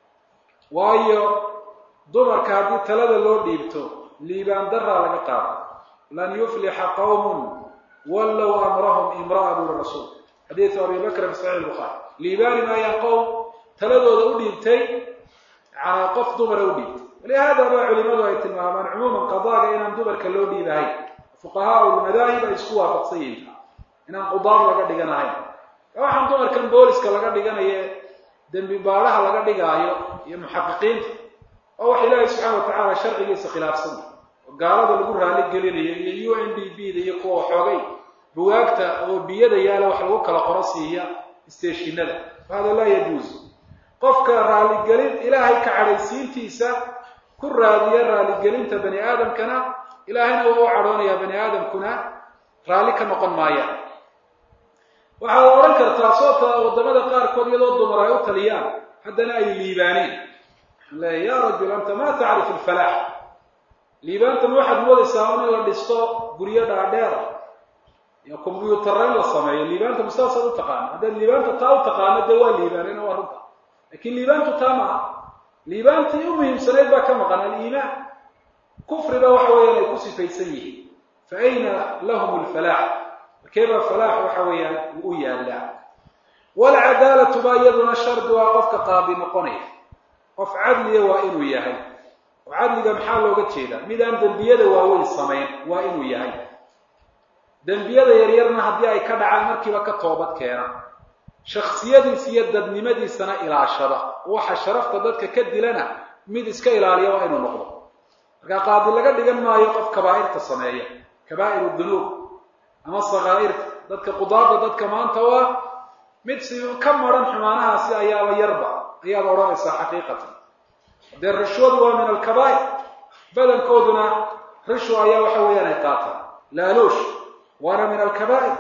waayo dumarka haddii talada loo dhiibto liibaan daraa laga qaado lan yuflixa qawmun wallow amrahum imra'a buri rasuul xadiidu abi bakr fi saxiix lbukhaari liibaani maayaan qowm taladooda u dhiibtay yanaa qof dumara u dhiibtay walihada baa culimadu ay tilmaamaan cumuuman qadaaga inaan dumarka loo dhiibahayn fuqahaau lmadaahib ay isku waafaqsan yihiin inaan qudaar laga dhiganahayn waxaan dumarkan booliska laga dhiganayo dembi baadhaha laga dhigaayo iyo muxaqiqiinta oo wax ilaahay subxaana watacaala sharcigiisa khilaafsan oo gaalada lagu raali gelinayo iyo u n d b da iyo kuwa xoogay buwaagta oo biyada yaala wax lagu kala qoro siiya steeshinada hada laa yajuuz qofka raaligelin ilaahay ka cadhaysiintiisa ku raadiya raaligelinta bani aadamkana ilaahayna waa u cadhoonayaa bani aadamkuna raalli ka noqon maayaan waxaad odhan kartaa soota waddamada qaarkood iyadoo dumar ay u taliyaan haddana ay liibaaneen waxaan leeya ya rajul anta ma tacrif alfalaax liibaantan waxaad moodaysaa in la dhisto guryo dhaadheera iyo combyuutara in la sameeyo liibaanta mastaasaad u taqaana haddaad liibaanta taa u taqaano dee waa liibaaneen waa runta lakin liibaantu taa maaha liibaantii u muhiimsanayd baa ka maqan aliimaan kufriba waxa weeyaan ay ku sifaysan yihiin fa ayna lahum alfalaax markeebaa falaax waxa weeyaan uu u yaallaa waalcadaalatu baa iyaduna shardi waa qofka qaadi noqonaya qof cadliya waa inuu yahay oo cadliga maxaa looga jeedaa mid aan dembiyada waaweyn samayn waa inuu yahay dembiyada yaryarna haddii ay ka dhacaan markiiba ka toobad keena shaksiyadiisa iyo dadnimadiisana ilaashada waxa sharafta dadka ka dilana mid iska ilaaliya waa inuu noqdo markaa qaadi laga dhigan maayo qof kabaa'irta sameeya kabaa'iru dunuub ama sakaa'irta dadka qudaada dadka maanta u ah mid si ka maran xumaanahaasi ayaaba yarba ayaad odhanaysaa xaqiiqatan dee rishwadu waa min alkabaa'ir badankooduna rishwa ayaa waxa weeyaan ay qaataan laaluush waana min alkabaa'ir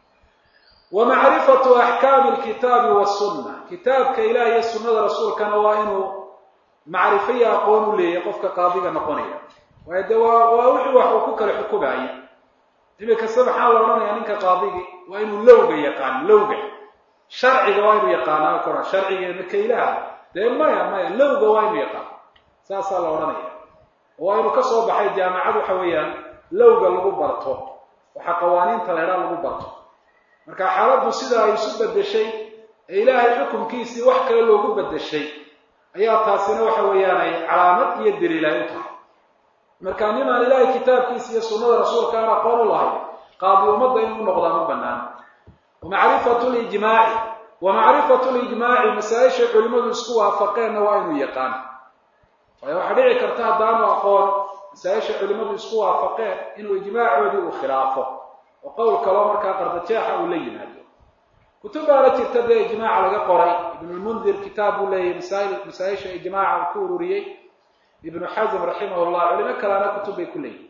wa macrifatu axkaami alkitaabi wasunna kitaabka ilaah iyo sunnada rasuulkana waa inuu macrifo iyo aqoon u leeyahay qofka qaadiga noqonaya waayo de waa waa wixii wax uu ku kala xukumaaya imikasta maxaa la odhanayaa ninka qaadigii waa inuu lowga yaqaan lowga sharciga waa inuu yaqaanaa kora sharcigeena ka ilaaha dee maya maya lowga waa inuu yaqaan saasaa la odhanaya waa inuu kasoo baxay jaamacad waxa weeyaan lowga lagu barto waxaa qawaaniinta leedhaa lagu barto marka xaaladdu sida ay isu bedeshay ee ilaahay xukunkiisii wax kale loogu bedeshay ayaa taasina waxa weeyaan ay calaamad iyo daliil ay u tahay marka nin aan ilaahay kitaabkiisa iyo sunnada rasuulka aan aqoon u lahayn qaadi ummadda inuu noqdaa ma banaano wamacrifatu lijmaaci wa macrifatu lijmaaci masaa-ishay culimmadu isku waafaqeenna waa inuu yaqaan waayo waxaa dhici karta haddaanu aqoon masaa-isha culimmadu isku waafaqeen inuu ijmaacoodii uu khilaafo oo qowl kaloo markaa qardajeexa uu la yimaado kutub baana jirta dee ijmaaca laga qoray ibnulmundir kitaab buu leeyahay masail masaa-isha ijmaaca uu ku ururiyey ibnu xasm raximah llah culimo kalena kutub bay ku leeyihin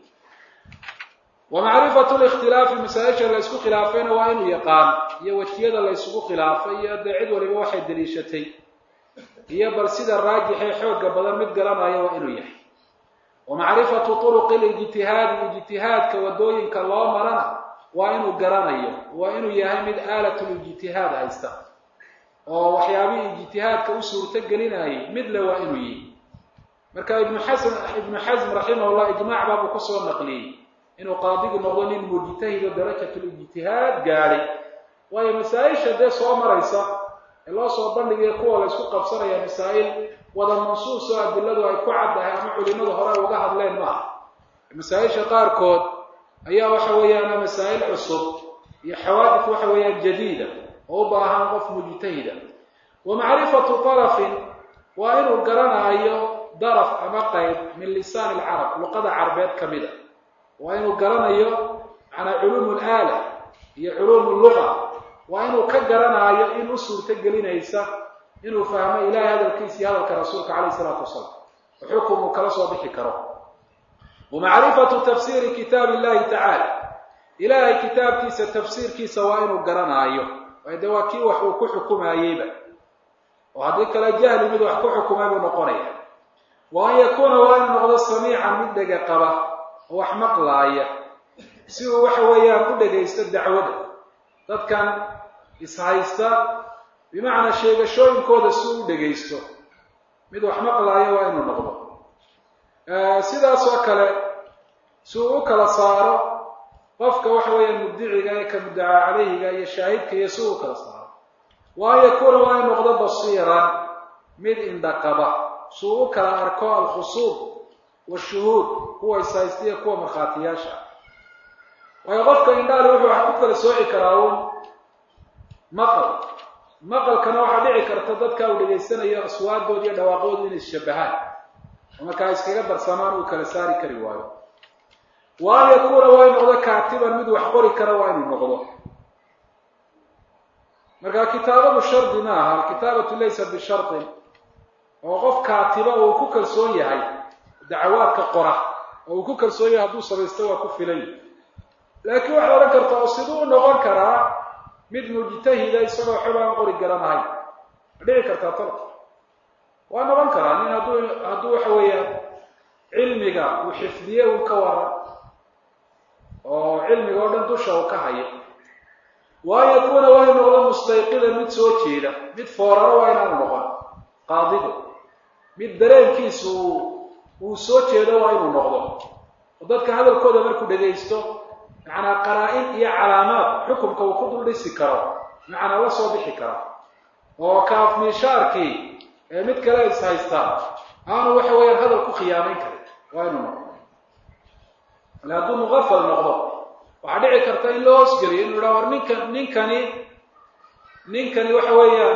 wa macrifatu likhtilaafi masaa-isha la ysku khilaafayna waa inuu yaqaan iyo wejiyada la ysugu khilaafay iyo dee cid waliba waxay daliishatay iyo bal sida raajixee xooga badan mid garanaya waa inuu yahay wa macrifatu turuqi lijtihaadi ijtihaadka wadooyinka loo marana waa inuu garanayo waa inuu yahay mid aalatlijtihaad haysta oo waxyaabihii ijtihaadka u suurto gelinayay midle waa inuu yihi marka ibnu xasan ibnu xasm raximahullah ijmaac baabuu kusoo naqliyey inuu qaadigu noqdo nin mujtahido darajatulijtihaad gaadhay waayo masaa-isha dee soo maraysa ee loo soo bandhigaya kuwa la ysku qabsanaya masaa'il wada mansuus oo adiladu ay ku caddahay ama culimadu hore uga hadleen maaha masaa-isha qaarkood ayaa waxa weeyaan masaa'il cusub iyo xawaadif waxa weeyaan jadiida oo u baahan qof mujtahida wa macrifatu darafin waa inuu garanaayo daraf ama qayb min lisaan alcarab luqada carbeed ka mid a waa inuu garanayo macnaa culuum alaala iyo culuum luga waa inuu ka garanaayo in u suurto gelinaysa inuu fahmo ilahay hadalkiisa iyo hadalka rasuulka calayh isalaatu wasalaam oo xukum uu kala soo bixi karo wa macrifatu tafsiiri kitaab illahi tacaala ilaahay kitaabkiisa tafsiirkiisa waa inuu garanaayo waayo dee waa kii wax uu ku xukumayeyba oo haddii kale jahli mid wax ku xukumay buu noqonaya wa an yakuuna waa inuu noqdo samiican mid dhega qaba oo wax maqlaaya si uu waxa weeyaan u dhegaysto dacwada dadkan ishaysta bimacnaa sheegashooyinkooda si uu u dhegaysto mid wax maqlaaya waa inuu noqdo sidaas oo kale si uu u kala saaro qofka waxa weeyaan mubdiciga ee ka muddacaa calayhiga iyo shaahidka iyo si uu u kala saaro wa an yakuuna waa in noqdo basiiran mid indhaqaba si uu u kala arko alkhusuub washuhuud kuwa ishaysta iyo kuwa markhaatiyaasha waayo qofka indhaali wuxuu wax ku kala sooci karaa uun maqal maqalkana waxaa dhici karta dadka uu dhegaysanayo aswaadooda iyo dhawaaqoodu inay isshabahaan oo markaa iskaga darsamaan uu kala saari kari waayo wa an yakuuna waa in noqdo kaatiban mid wax qori kara waa inuu noqdo marka kitaabadu shardi ma aha alkitaabatu laysa bishartin oo qof kaatiba oo uu ku kalsoon yahay dacawaadka qora oo uu ku kalsoon yahay hadduu samaysto waa ku filan laakiin waxaad odhan karta oo siduu u noqon karaa mid mujtahida isagoo xog aan qori garanahay ma dhici kartaa tala waa noqon karaa nin hadduu hadduu waxa weeyaan cilmiga uu xifdiye uu ka waran oo cilmiga oo dhan dusha uu ka hayo wa an yakuuna waa in noqdo mustayqidan mid soo jeeda mid fooraro waa inaanu noqon qaadigu mid dareenkiisu uu soo jeedo waa inuu noqdo oo dadka hadalkooda markuu dhegaysto macnaa qaraa-in iyo calaamaad xukumka uu ku dul dhisi karo macnaa la soo bixi karo oo kaafmiishaarkii ee mid kale is haystaan aanu waxa weeyaan hadal ku khiyaamayn karin waa inuu noqdo ale hadduu muqafal noqdo waxaa dhici karta in loo hoosgeliyo inu idhaha war ninkan ninkani ninkani waxa weeyaan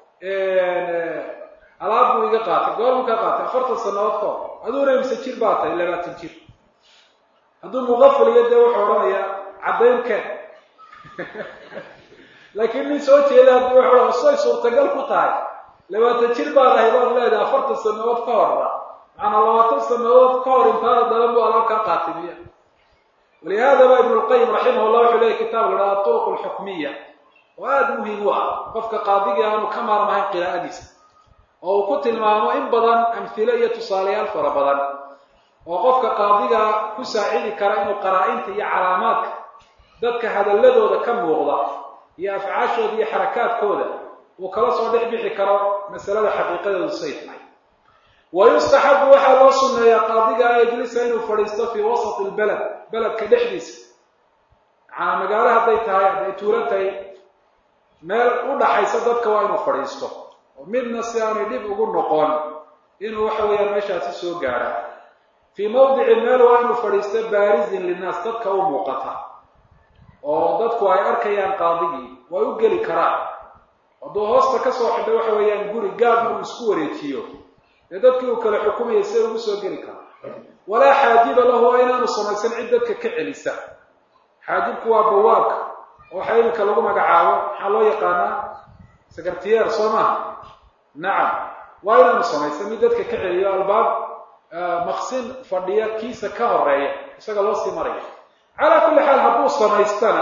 alaab buu iga qaatay goormu ka qaatay afartan sanadood ka hor aduuna imse jir baa tahay labaatan jir hadduu muqafal iyo dee wuxuu odhanayaa caddayn keen laakiin nin soo jeeda haddii wuxuu odhan say suurtagal ku tahay labaatan jir baad ahay baad leedahay afartan sanadood ka horna macanaa labaatan sanadood ka hor intaada dalan buu alaab kaa qaatay miya walihada ba ibnu lqayim raximah llah wuxuu leeyahy kitaab la dhaha turuq alxukmiya oo aada muhiim u ah qofka qaadigii aanu ka maarmahayn qiraa'adiisa oo uu ku tilmaamo in badan amhilo iyo tusaalayaal fara badan oo qofka qaadiga ku saacidi kara inuu qaraa-inta iyo calaamaadka dadka hadalladooda ka muuqda iyo afcaashooda iyo xarakaadkooda uu kala soo dhex bixi karo masalada xaqiiqadeedu say tahay wa yustaxabu waxaa loo sunneeyaa qaadiga an yajlisa inuu fadhiisto fii wasati lbaled beledka dhexdiisa macanaa magaalo hadday tahay hadday tuulo tahay meel u dhaxaysa dadka waa inuu fadhiisto oo midna si aanay dhib ugu noqon inuu waxa weeyaan meeshaasi soo gaadha fii mawdici meel waa inuu fadhiisto baarizin linnaas dadka u muuqata oo dadku ay arkayaan qaadigii way u geli karaan hadduu hoosta ka soo xidho waxa weeyaan guri gaabna uu isku wareejiyo dee dadkii uu kala xukumayay siday ugu soo geli karaa walaa xaajiba lahu waa inaanu samaysan cid dadka ka celisa xaajibku waa bawaabka oo waxa iminka lagu magacaabo maxaa loo yaqaanaa secretiyer soo maha nacam waa inaanu samaysan mid dadka ka celiyo albaab maqsin fadhiya kiisa ka horeeya isaga loo sii maraya calaa kulli xaal hadduu samaystana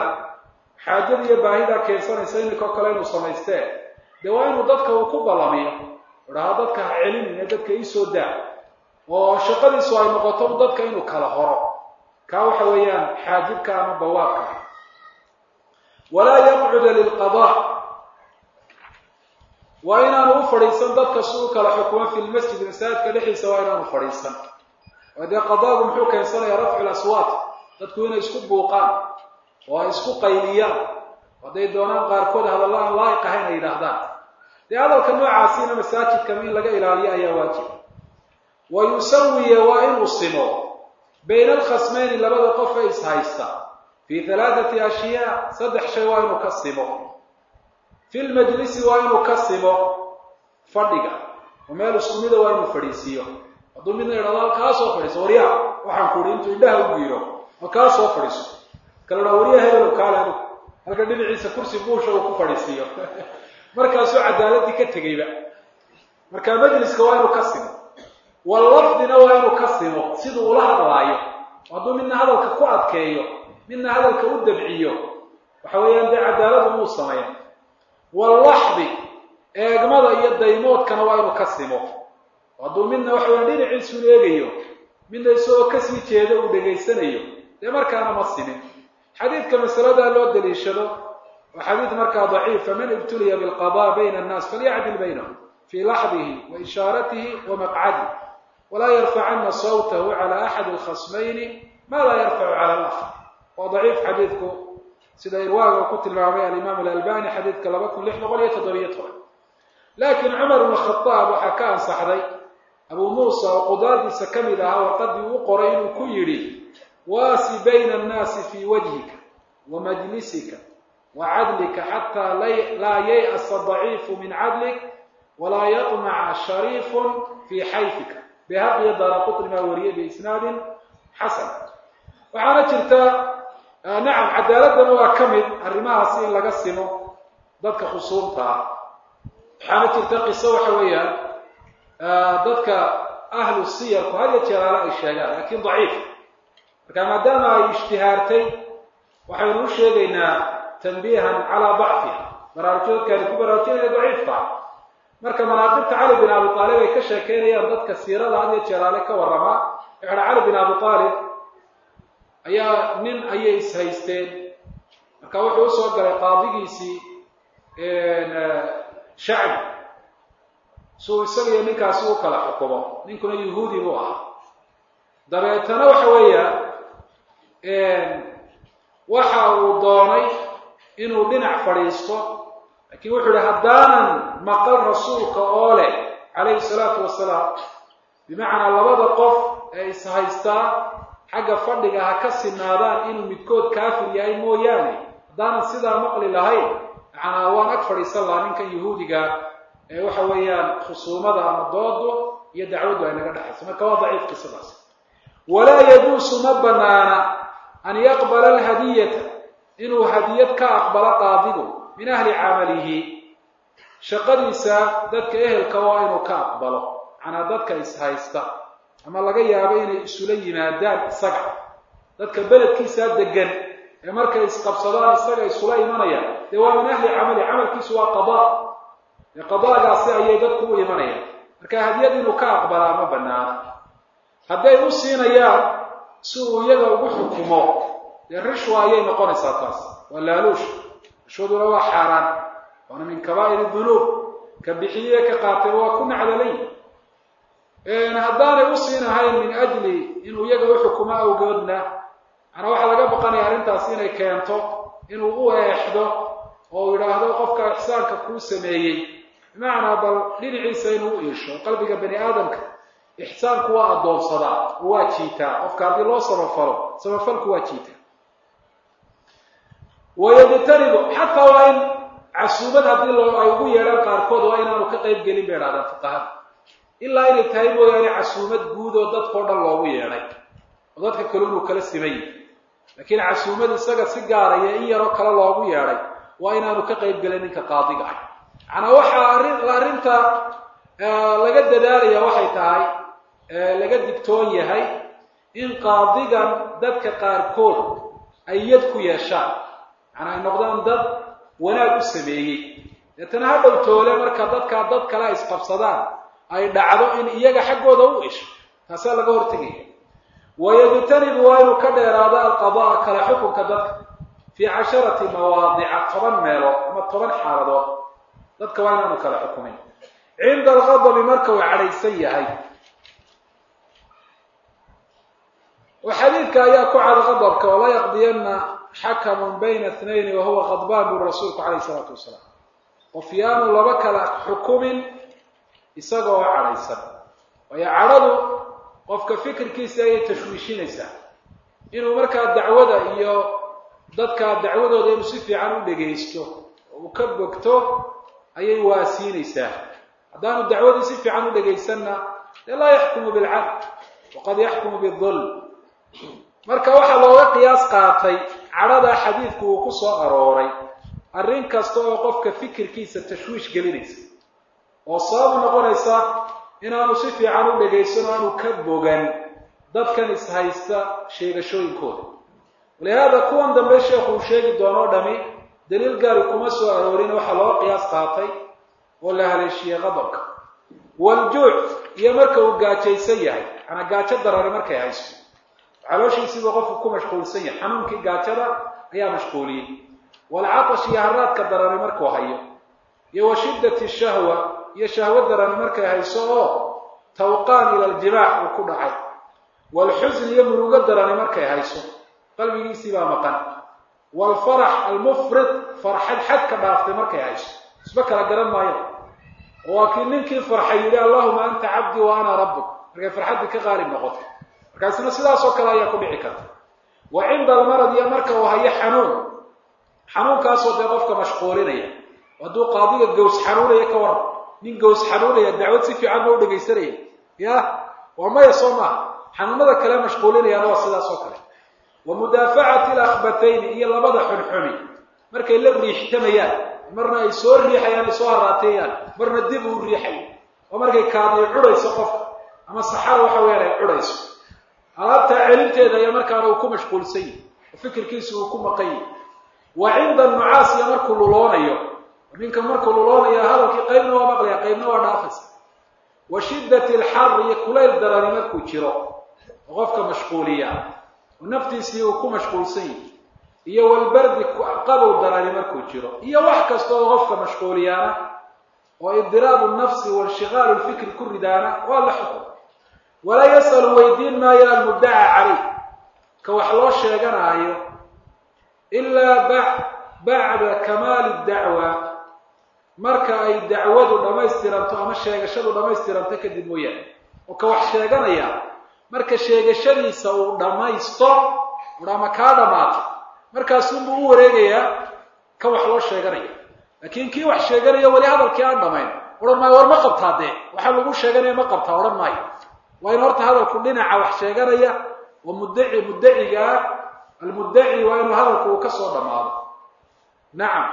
xaajada iyo baahidaa keensanaysa iminkao kale inuu samaystee dee waa inuu dadka uu ku ballamiyo idhaahdo dadka ha celinine dadka iisoo daa oo shaqadiisu ay noqoto dadka inuu kala horo kaa waxa weeyaan xaajibka ama bawaabka walaa yaqcuda lilqadaa waa inaanu u fadhiisan dadka si u kala xukumo fi lmasjid masaajidka dhexdiisa waa inaanu fadhiisan oo dee qadaagu muxuu keensanayaa rafcu laswaat dadku inay isku buuqaan oo ay isku qayliyaan hadday doonaan qaarkood hadalla aan laa'iq ahayn ay yidhaahdaan dee hadalka noocaasiina masaajidkama in laga ilaaliyo ayaa waajib wa yusawiya waa inuu simo bayna alkhasmayni labada qof ee ishaysta fii halaathati ashyaa saddex shay waa inuu ka simo fi lmajlisi waa inuu ka simo fadhiga oo meel isku mida waa inuu fadhiisiiyo hadduu midna idhahdo halkaa soo fadhiiso waryaa waxaan ku uhi intuu indhaha u giiro halkaa soo fadhiiso kala dhaa waryaa hebelo kaale anigu halka dhinaciisa kursi buusha uu ku fadhiisiiyo markaasuu cadaaladii ka tegeyba marka majliska waa inuu ka simo wallafdina waa inuu ka simo siduu ula hadlaayo hadduu midna hadalka ku adkeeyo midna hadalka u dabciyo waxa weeyaan dee cadaaladu muu sameeya wallaxdi eegmada iyo daymoodkana waa inuu ka simo hadduu midna waxa weya dhinaciisuun eegayo midna isagoo kasii jeeda uu dhegaysanayo dee markaana ma simin xadiidka masaladaa loo daliishado waa xadiid markaa daciif faman ibtuliya bilqada bayna annaas falyacdil baynahum fii laxdihi wa ishaaratihi wa maqcadih walaa yarfacana sawtahu cala axadi alkhasmayni ma laa yarfacu cala alakar waa daciif xadiidku sida irwaaga uu ku tilmaamay alimaam alalbani xadiidka laba kun lix boqol iyo toddobiyo toban laakiin cumar ibn khadaab waxaa ka ansaxday abuu muusa oo qudaadiisa ka mid ahaa warqadii uu qoray inuu ku yidhi waasi bayna annaasi fii wajhika wa majlisika wa cadlika xataa laa yay'asa daciifu min cadlik walaa yatmaca shariifun fii xayfika behaqiyo daaraqutni maa wariyay biisnaadin xasan waxaana jirta nacam cadaaladana waa ka mid arrimahaasi in laga simo dadka khusuumta ah waxaana jirta qiso waxa weeyaan dadka ahlu siyarku had ya jeeraale ay sheegaan laakiin daciif marka maadaama ay ishtihaartay waxaynu u sheegaynaa tanbiihan calaa dacfiha baraarujadkaani ku baraarujinaya daciifka marka manaaqibta cali bin abi aalib ay ka sheekeynayaan dadka siirada had ya jeeraale ka warramaa waxaa cali bin abi aalib ayaa nin ayay ishaysteen marka wuxuu usoo galay qaadigiisii shacbi suu isagiyo ninkaasi u kala xukumo ninkuna yahuudi buu ahaa dabeetana waxa weeyaan waxa uu doonay inuu dhinac fadhiisto laakiin wuxuu yihi haddaanan maqal rasuulka oo leh calayhi salaatu wasalaam bimacnaa labada qof ee ishaystaa xagga fadhiga ha ka sinaadaan inuu midkood kaafir yahay mooyaane haddaanan sidaa maqli lahayn macnaa waan ag fadhiisan lahaa ninkan yahuudiga ee waxa weeyaan khusuumada ama doodu iyo dacwaddu ay naga dhexayso marka waa daciif qisadaas walaa yajuusu ma banaana an yaqbala alhadiyata inuu hadiyad ka aqbalo qaadigu min ahli camalihi shaqadiisa dadka ehelka waa inuu ka aqbalo macnaa dadka ishaysta ama laga yaabo inay isula yimaadaan isaga dadka beledkiisaa degan ee markay isqabsadaan isaga isula imanayaan dee waa min ahli camali camalkiisu waa qadaa dee qadaagaasi ayay dadku u imanayaan marka hadiyad inuu ka aqbalaa ma banaana hadday u siinayaan si uu iyaga ugu xukumo dee rishwa ayay noqonaysaa taas waa laaluush rishwaduna waa xaaraan waana min kabaa'ir dunuub ka bixiye ka qaatay waa ku nacdalay haddaanay u siinahayn min ajli inuu iyaga u xukumo awgoodna manaa waxaa laga baqanaya arrintaas inay keento inuu u eexdo oo uu yidhaahdo qofka ixsaanka kuu sameeyey bimacnaa bal dhinaciisa inuu u iisho qalbiga bani aadamka ixsaanku waa addoonsadaa oo waa jiitaa qofka haddii loo samafalo samafalku waa jiitaa wayajtanibu xataa waa in casuumad haddii loo ay ugu yeedhaan qaarkood waa inaanu ka qayb gelin bay idhahdaan fuqahada ilaa inay tahay mooyaane casuumad guud oo dadkao dhan loogu yeedhay oo dadka kale inuu kala simay laakiin casuumad isaga si gaaraya in yaroo kale loogu yeedhay waa inaanu ka qayb gelin ninka qaadiga ah macnaa waxaa arrin arrinta laga dadaalaya waxay tahay laga digtoon yahay in qaadigan dadka qaarkood ay yad ku yeeshaan macnaa ay noqdaan dad wanaag u sameeyey deetana ha dhow toole marka dadkaa dad kale ay isqabsadaan ay dhacdo in iyaga xaggooda u isho taasaa laga hortegaya wayajtanibu waa inuu ka dheeraado alqadaa kala xukunka dadka fii casharati mawaadica toban meelood ama toban xaaladood dadka waa inaanu kala xukumin cinda alqadabi marka uu cadhaysan yahay oo xadiidka ayaa ku cad qadabka wala yaqdiyana xakamun bayna ithnayni wahuwa qadbaan buri rasuulku calayh isalaatu wasalaam qof yaanu laba kala xukumin isagoo cadhaysan waayo cadhadu qofka fikirkiisa ayay tashwiishinaysaa inuu markaa dacwada iyo dadka dacwadooda inuu si fiican u dhegaysto oo uu ka bogto ayay waasiinaysaa haddaanu dacwadii si fiican u dhegaysanna dee laa yaxkumu bilcadl waqad yaxkumu bidulm marka waxaa looga qiyaas qaatay cadhada xadiidku uu ku soo arooray arrin kasta oo qofka fikirkiisa tashwiish gelinaysa oo sababu noqonaysa inaanu si fiican u dhegaysan oo aanu ka bogan dadkan ishaysta sheegashooyinkooda walihaada kuwan dambe sheekhu uu sheegi doonoo dhami daliil gaari kuma soo aroorin waxaa looga qiyaas qaatay oo la haleeshiyey qadabka waljuuc iyo marka uu gaajaysan yahay manaa gaajo darare markay haysto calooshiisiibuu qofku ku mashquulsan yahay xanuunkii gaajada ayaa mashquuliyey walcatash iyo haraadka darani markuu hayo iyo wa shiddati shahwa iyo shahwo darani markay hayso oo tawqaan ila aljimaac uu ku dhacay waalxusn iyo murugo darani markay hayso qalbigiisii baa maqan waalfarax almufrid farxad xadka dhaaftay markay hayso isba kala garan maayo waa kii ninkii farxay yidhi allahuma anta cabdii wa ana rabbuk markay farxaddii ka qaalib noqotay markaasna sidaas oo kale ayaa ku dhici karta wa cinda almarad iyo marka uu hayo xanuun xanuunkaasoo dee qofka mashquulinaya hadduu qaadiga gaws xanuunaya ka waran nin gaws xanuunaya dacwad si fiican ma u dhegaysanaya ya waa maya soo maaha xanuunada kale mashquulinayaana waa sidaas oo kale wa mudaafacati alakhbatayni iyo labada xunxuni markay la riixtamayaan marna ay soo riixayaan ay soo haraateeyaan marna dib uu riixayo oo markay kaadiyo cudhayso qofka ama saxara waxa weyaan ay cudhayso alaabtaa celinteeda ayaa markaana uu ku mashquulsan yahi oo fikirkiisu uu ku maqan yahi wa cinda nucaasiya markuu luloonayo ninka markuu luloonayo hadalkii qaybna waa maqlaya qaybna waa dhaafaysa wa shiddati alxar iyo kulayl darani markuu jiro oo qofka mashquuliya oo naftiisii uu ku mashquulsan yahi iyo walbardi qabow darani markuu jiro iyo wax kasta oo qofka mashquuliyaana oo idiraabu nafsi wainshigaalu lfikri ku ridaana waa la xukum walaa yas'alu weydiin maayo almuddaca caleyh ka wax loo sheeganaayo ilaa bacda kamaali dacwa marka ay dacwadu dhammaystiranto ama sheegashadu dhammaystiranto kadib mooyaane oo ka wax sheeganaya marka sheegashadiisa uu dhammaysto ama kaa dhammaato markaasunbuu u wareegayaa ka wax loo sheeganaya laakiin kii wax sheeganaya weli hadalkii aan dhamayn odhan maayo war ma qabtaa dee waxaa lagu sheeganaya ma qabtaa odhan maayo waa in horta hadalku dhinaca wax sheeganaya oo muddaci muddacigaa almuddaci waa inuu hadalku uu ka soo dhammaado nacam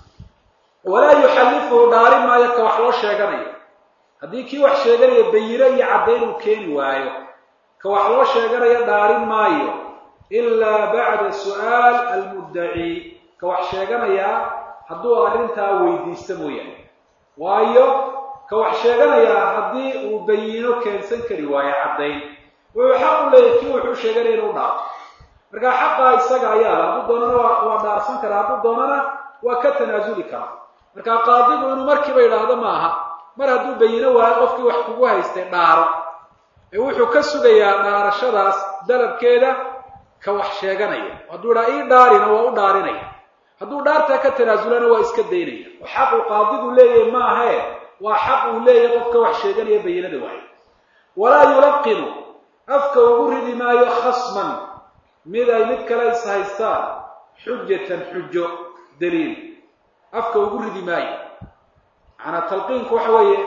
walaa yuxallifuhu dhaarin maayo ka wax loo sheeganayo haddii kii wax sheeganaya bayino iyo caddayn uu keeni waayo ka wax loo sheeganaya dhaarin maayo ilaa bacda su'aal almuddaci ka wax sheeganayaa hadduu arrintaa weydiisto mooyaane waayo ka wax sheeganayaa haddii uu bayino keensan kari waayo caddayn wuxuu xaq u leeyahy kii wuxuu sheeganaya inuu dhaafo markaa xaqaa isaga ayaa hadduu doonana waa waa dhaarsan karaa hadduu doonana waa ka tanaasuli karaa markaa qaadigu inuu markiiba yidhaahdo maaha mar hadduu bayino waayo qofkii wax kugu haystay dhaaro ee wuxuu ka sugayaa dhaarashadaas dalabkeeda ka wax sheeganaya hadduu idhaa ii dhaarina waa u dhaarinaya hadduu dhaartaa ka tanaasulana waa iska daynaya oo xaq uu qaadigu leeyahay maahae waa xaq uu leeyahay qofka wax sheeganaya bayinada waayo walaa yulaqinu afka ugu ridi maayo khasman mid ay mid kale is haystaan xujatan xujo daliil afka ugu ridi maayo macanaa talqiinku waxa weeye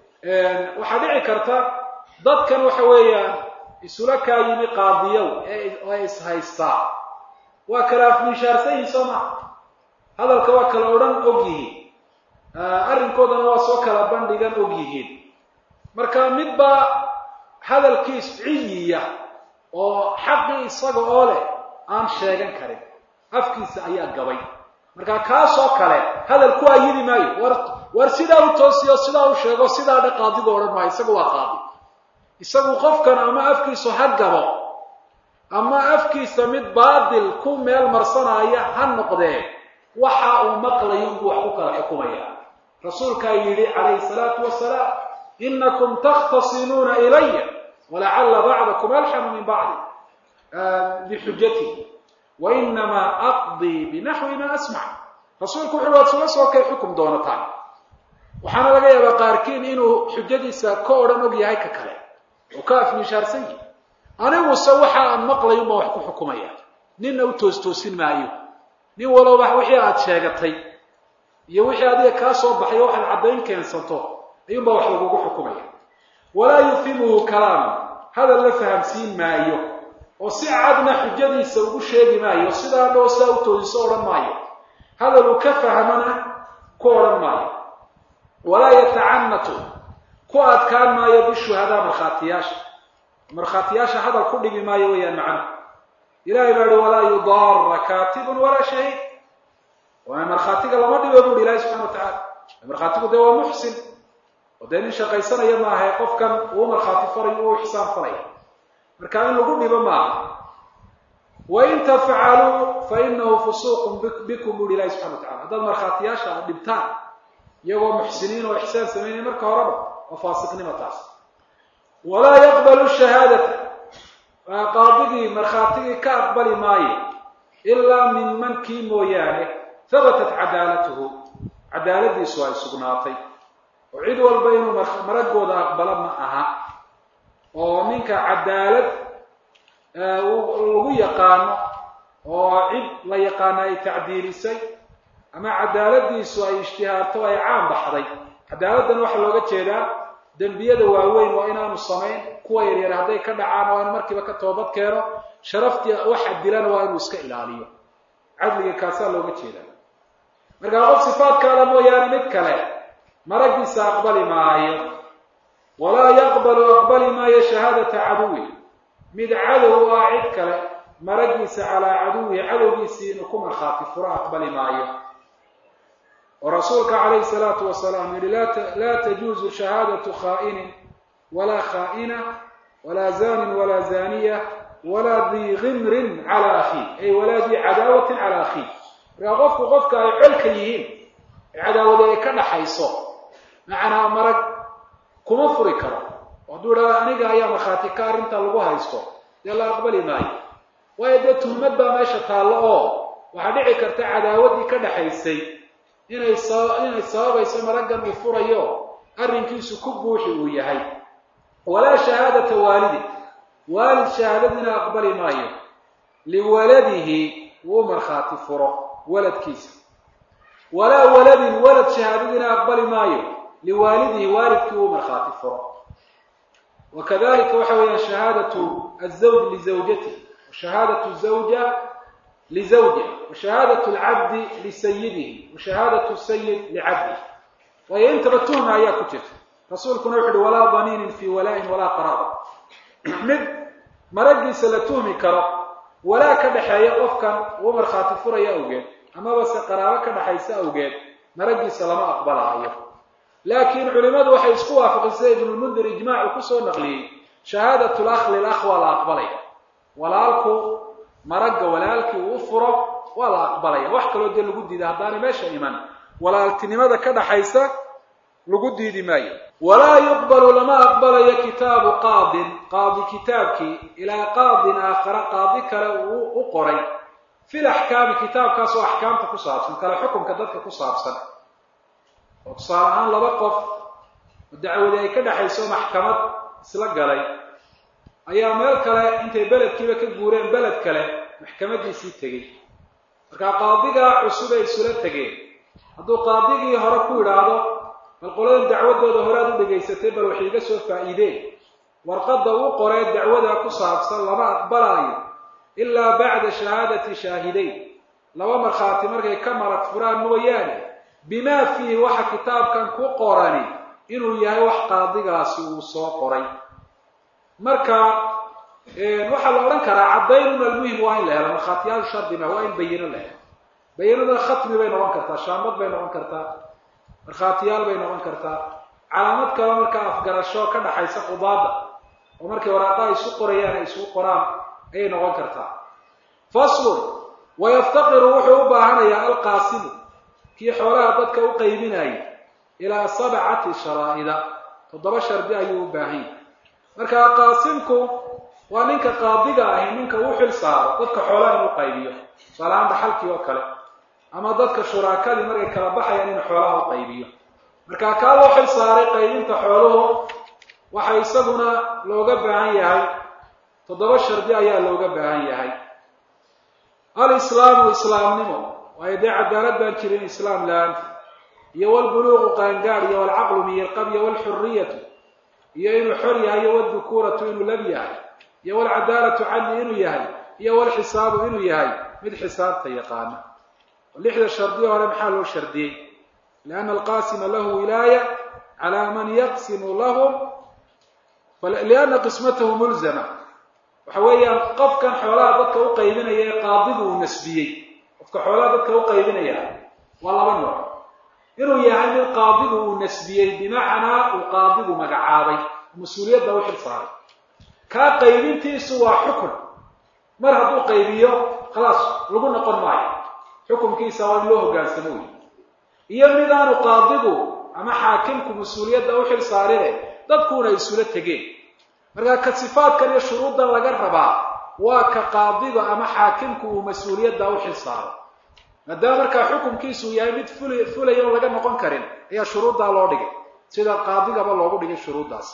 waxaa dhici karta dadkan waxa weeyaan isula kaa yimi qaadiyow ee is haystaa waa kala afminshaarsan yihin soo maa hadalka waa kala odhan og yihiin arrinkoodana waa soo kala bandhigan og yihiin marka midbaa hadalkiis ciyiya oo xaqii isaga oo leh aan sheegan karin afkiisa ayaa gabay marka kaasoo kale hadal ku ayidi maayo war war sidaa u toosiyo sidaa u sheego sidaa dha qaadigu odhan maayo isagu waa qaadi isagu qofkan ama afkiisu ha gabo ama afkiisa mid baadil ku meel marsanaya ha noqdee waxa uu maqlayo inbuu wax ku kala xukumaya rasuulkaa yidhi calayhi salaatu wasalaam inakum takhtasimuuna ilaya walacalla bacdakum alxanu min bacdi bixujatihi wainamaa aqdii binaxwi ma asmac rasuulku wuxu waad sula soo kay xukum doonataan waxaana laga yaabaa qaarkiin inuu xujadiisa ka odhan og yahay ka kale oo ka afmishaarsan yahi aniguse waxa aan maqlay unbaa wax ku xukumaya ninna u toostoosin maayo nin walowba wixii aada sheegatay iyo wixii adiga kaa soo baxay o waxaad caddayn keensato ayuunbaa wax lagugu xukumaya walaa yufimuhu kalaamu hadal la fahamsiin maayo oo si cadna xujadiisa ugu sheegi maayo sidaa dhoo sidaa u toosiso odhan maayo hadal uu ka fahmana ku odhan maayo walaa yatacanatu ku adkaan maayo bishuhadaa markhaatiyaasha markhaatiyaasha hadal ku dhigi maayo weeyaan macnuhu ilahay baa ihi walaa yudaara kaatibun walaa shahiid waana markhaatiga lama dhibo buuhi ilahi subxana wa tacala markhaatigu dee waa muxsin oo dee nin shaqaysanaya maahae qofkan uu markhaati farayo uu ixsaan faraya marka in lagu dhibo maaha wain tafcaluu fa inahu fusuuqun bikum buuhi ilahi subxana wa tacala haddaad markhaatiyaasha aad dhibtaan iyagoo muxsiniin oo ixsaan samaynaya marka horeba waa faasiqnimo taas walaa yaqbalu shahaadata qaadigii markhaatigii ka aqbali maayo ilaa min man kii mooyaane habatat cadaalatuhu cadaaladiisu ay sugnaatay oo cid walba inuu maragooda aqbalo ma aha oo ninka cadaalad lagu yaqaano oo cid la yaqaano ay tacdiilisay ama cadaaladiisu ay ijtihaarto ay caan baxday cadaaladdan waxaa looga jeedaa dembiyada waaweyn waa inaanu samayn kuwa yaryar hadday ka dhacaan waa inu markiiba ka toobad keeno sharaftii waxa dilana waa inuu iska ilaaliyo cadliga kaasaa looga jeedaa markaa qof sifaadkaada mooyaane mid kale maragiisa aqbali maayo walaa yaqbalu aqbali maayo shahaadata caduwi mid cadow ah cid kale maragiisa calaa caduwihi cadowgiisii inuu ku markhaati furo aqbali maayo oo rasuulka calayhi salaatu wasalaam yihi laa tajuuzu shahaadatu khaa'inin walaa khaa'ina walaa zanin walaa zaniya walaa dii gimrin cala akhiih ay walaa dii cadaawatin cala akhiih markaa qofku qofka ay colka yihiin cadaawada ay ka dhaxayso macnaa marag kuma furi karo hadduu idhahdo aniga ayaa markhaati ka arrinta lagu haysto dee la aqbali maayo waayo dee tuhmad baa meesha taallo oo waxaa dhici karta cadaawaddii ka dhaxaysay inay inay sababayso maraggan uu furayo arrinkiisu ku buuxi uu yahay walaa shahaadata waalidi waalid shahaadadiina aqbali maayo liwaladihi wuu markhaati furo waladkiisa walaa waladin walad shahaadadiina aqbali maayo liwaalidihi waalidkii wuu markhaati furo wakadalika waxa weeyaan shahaadatu azawj lizawjatihi washahaadatu zawja lizawjiha washahaadatu alcabdi lisayidihi washahaadatu sayid licabdihi waayo intaba tuhma ayaa ku jirta rasuulkuna wuxu uhi walaa daniinin fii walaa-in walaa qaraaba mid maragiisa la tuhmi karo walaa ka dhaxeeya qofkan uu markhaati furaya awgeed amaba se qaraabo ka dhaxaysa awgeed maragiisa lama aqbalaayo laakiin culimadu waxay isku waafaqeen sida ibnulmundir ijmaacu kusoo naqliyey shahaadatu lakh lilakh waa la aqbalaya walaalku maragga walaalkii uu furo waa la aqbalaya wax kaloo dee lagu diida haddaanay meesha iman walaaltinimada ka dhaxaysa lagu diidi maayo walaa yuqbalu lama aqbalayo kitaabu qaadin qaadi kitaabkii ilaa qaadin aakhara qaadi kale uu u qoray fil axkaami kitaabkaas oo axkaamta ku saabsan kale xukunka dadka ku saabsan oo tusaale ahaan laba qof oo dacwadi ay ka dhexayso maxkamad isla galay ayaa meel kale intay beledkiiba ka guureen beled kale maxkamadiisii tegey markaa qaadigaa cusub ay isula tegeen hadduu qaadigii hore ku idhaahdo bal qoladan dacwadooda hore aad u dhegaysatay bal wax iiga soo faa'iideen warqadda u qoree dacwada ku saabsan lama aqbalaayo ilaa bacda shahaadati shaahidayn laba markhaati markay ka marag furaan mooyaane bimaa fiihi waxa kitaabkan ku qorani inuu yahay wax qaadigaasi uu soo qoray marka waxaa la odhan karaa caddaynun almuhim waa in la helo markhaatiyaal shardi ma waa in bayino la helo bayinada khatmi bay noqon kartaa shaambad bay noqon kartaa markhaatiyaal bay noqon kartaa calaamad kale markaa afgarasho ka dhaxaysa qudaada oo markay waraaqaha isu qorayaan ay isugu qoraan ayay noqon kartaa faslun wayaftaqiru wuxuu u baahanayaa alqaasimu kii xoolaha dadka u qaybinayay ilaa sabcati sharaa'ida toddoba shardi ayuu u baahan yahay marka qaasimku waa ninka qaadiga ahi ninka uu xil saaro dadka xoolaha inuu qaybiyo tusaalahaan dhaxalkii oo kale ama dadka shuraakadii markay kala baxayaan inuu xoolaha u qaybiyo marka kaa loo xil saaray qaybinta xooluhu waxa isaguna looga baahan yahay toddoba shardi ayaa looga baahan yahay alislaamu islaamnimo waayo dee cadaalad baan jirin islaam la-aanta iyo walbuluuqu qaangaad iyo walcaqlu miyirqab iyo walxuriyatu iyo inuu xor yahay iyo waldukuuratu inuu lab yahay iyo walcadaalatu cadli inuu yahay iyo walxisaabu inuu yahay mid xisaabta yaqaana lixda shardiyo hore maxaa loo shardiyey lianna alqaasima lahu wilaaya calaa man yaqsimu lahum lianna qismatahu mulzama waxa weeyaan qofkan xoolaha dadka u qaybinaya ee qaadigu uu nasbiyey qofka xoolaha dadka u qaybinaya waa laba nooc inuu yahay mid qaadigu uu nasbiyey bimacnaa uu qaadigu magacaabay mas-uuliyadda u xil saaray kaa qaybintiisu waa xukun mar hadduu qaybiyo khalaas lagu noqon maayo xukunkiisa waa in loo hoggaansamo wey iyo midaanu qaadigu ama xaakimku mas-uuliyadda u xil saarine dadkuuna isula tegeen markaa ka sifaadkan iyo shuruuddan laga rabaa waa ka qaadiga ama xaakimku uu mas-uuliyadda u xil saaro maadaama markaa xukunkiisu yahay mid ful fulaya oon laga noqon karin ayaa shuruuddaa loo dhigay sida qaadigaba loogu dhigay shuruuddaas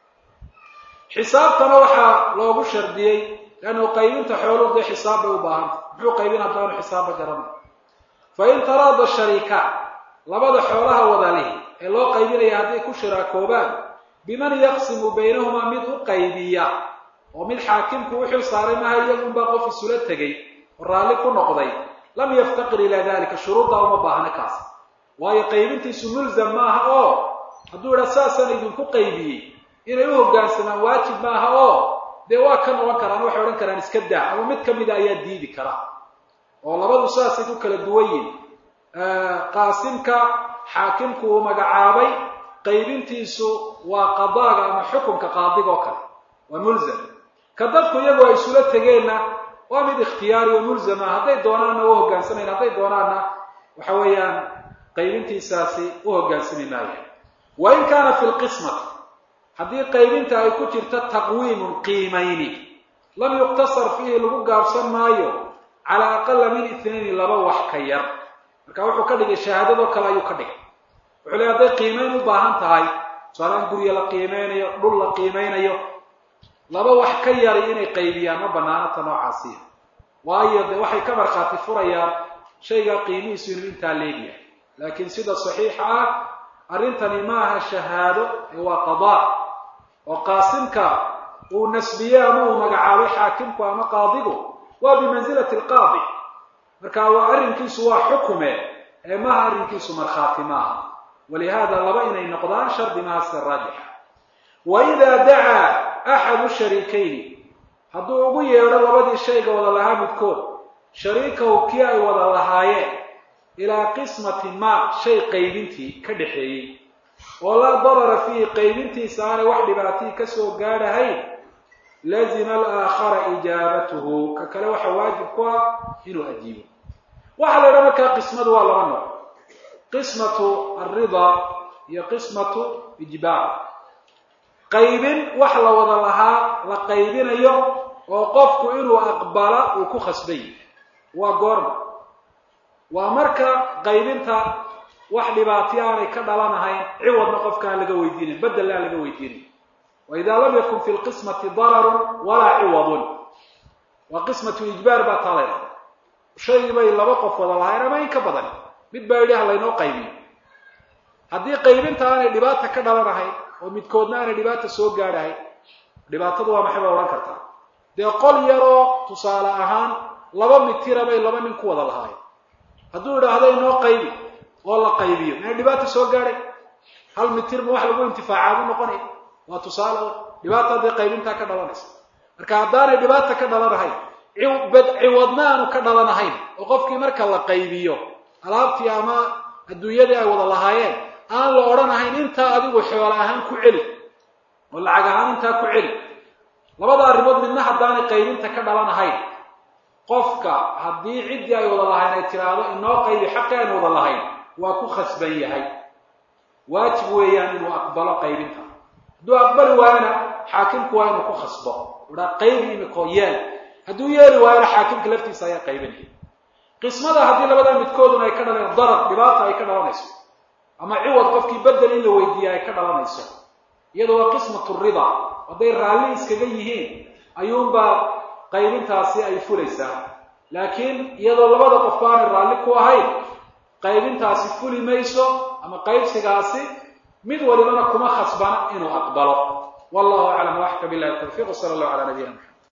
xisaabtana waxaa loogu shardiyey leannu qaybinta xooluhu dee xisaab bay u baahanta muxuu qaybin haddaanu xisaabba garanay fa in taraada shariika labada xoolaha wadalihi ee loo qaybinaya hadday ku shiraakoobaan biman yaqsimu baynahumaa mid u qaybiya oo mid xaakimku u xil saaray maha iyagunbaa qof isula tegay oo raalli ku noqday lam yaftaqir ilaa dalika shuruuddaa uma baahna kaas waayo qaybintiisu mulzam maaha oo hadduu idhaa saasaan idinku qaybiyey inay u hoggaansamaan waajib maaha oo dee waa ka noqon karaan waxay odhan karaan iska daa ama mid ka mida ayaa diidi kara oo labadu saasay ku kala duwan yihin qaasimka xaakimku uu magacaabay qaybintiisu waa qadaaga ama xukunka qaadiga oo kale waa mulzam ka dadku iyagu ay isula tegeenna waa mid ikhtiyaari oo mulzama hadday doonaanna u hoggaansamayn hadday doonaanna waxa weeyaan qaybintiisaasi u hoggaansami maayo wa in kaana fi lqismati haddii qaybinta ay ku jirto taqwiimun qiimayni lam yuqtasar fiihi lagu gaabsan maayo calaa aqala min itnayni laba wax ka yar marka wuxuu ka dhigay shahaadadoo kale ayuu ka dhigay wuxuu leey hadday qiimayn u baahan tahay tusaalaan guryo la qiimeynayo dhul la qiimeynayo laba wax ka yari inay qaybiyaan ma banaanata noocaasiya waayo dee waxay ka markhaati furayaan shaygaa qiimihiisu inuu intaa leegyahay laakiin sida saxiixa ah arrintani maaha shahaado ee waa qadaa oo qaasimka uu nasbiyey ama uu magacaabay xaakimku ama qaadigu waa bimansilati alqaadi marka waa arrinkiisu waa xukume ee maaha arrinkiisu markhaati maaha walihaada laba inay noqdaan shardi maaha sida raajixa wa idaa dacaa axadu shariikayni hadduu ugu yeedho labadii shayga wada lahaa midkood shariikahu kii ay wada lahaayeen ilaa qismati ma shay qaybintii ka dhaxeeyey oo laa darara fiihi qaybintiisa aanay wax dhibaatii ka soo gaadhahayn lazima alaakhara ijaabatuhu ka kale waxa waajib ku ah inuu ajiibo waxaa la idhaha markaa qismadu waa laba nooc qismatu alridaa iyo qismatu ijbaar qaybin wax la wada lahaa la qaybinayo oo qofku inuu aqbala uu ku khasbay waa goorma waa marka qaybinta wax dhibaati aanay ka dhalanahayn ciwadna qofka aan laga weydiinayn bedel aan laga weydiinayn waidaa lam yakun fi lqismati dararun walaa ciwadun waa qismatu ijbaar baa taa layha shay bay laba qof wada lahayn ama in ka badan mid baa yidhi ha laynoo qaybiyo haddii qaybinta aanay dhibaata ka dhalanahayn oo midkoodna aanay dhibaata soo gaadhahayn dhibaatadu waa maxay baa odhan kartaa dee qol yaroo tusaale ahaan laba mitira bay laba nin ku wada lahaayeen hadduu idhaahdo inoo qaybi oo la qaybiyo minay dhibaata soo gaadhay hal mitir ma wax lagu intifaacaadu noqonaya waa tusaale dhibaata hadday qaybintaa ka dhalanaysa marka haddaanay dhibaata ka dhalanahayn ciwadna aanu ka dhalanahayn oo qofkii marka la qaybiyo alaabtii ama adduunyadii ay wada lahaayeen aan la odhanahayn intaa adigu xoolo ahaan ku celi oo lacag ahaan intaa ku celi labada arrimood midna haddaanay qaybinta ka dhalanahayn qofka haddii ciddii ay wada lahayn ay tiraahdo inoo qaybi xaqi aynu wada lahayn waa ku khasban yahay waajib weeyaan inuu aqbalo qaybinta hadduu aqbali waayona xaakimku waa inuu ku khasbo uhaa qaybi imikoo yeel hadduu yeeli waayona xaakimka laftiisa ayaa qaybinaya qismada haddii labada midkooduna ay ka dhaleen darar dhibaata ay ka dhalanayso ama ciwad qofkii bedel in la weydiiya ay ka dhalanayso iyadoo waa qismatu rida hadday raalli iskaga yihiin ayuunbaa qaybintaasi ay fulaysaa laakiin iyadoo labada qof baanay raalli ku ahayn qaybintaasi fuli mayso ama qaybsigaasi mid walibana kuma khasbana inuu aqbalo wallahu aclam waxka billahi tawfiq sala allahu cala nabiyina maxamed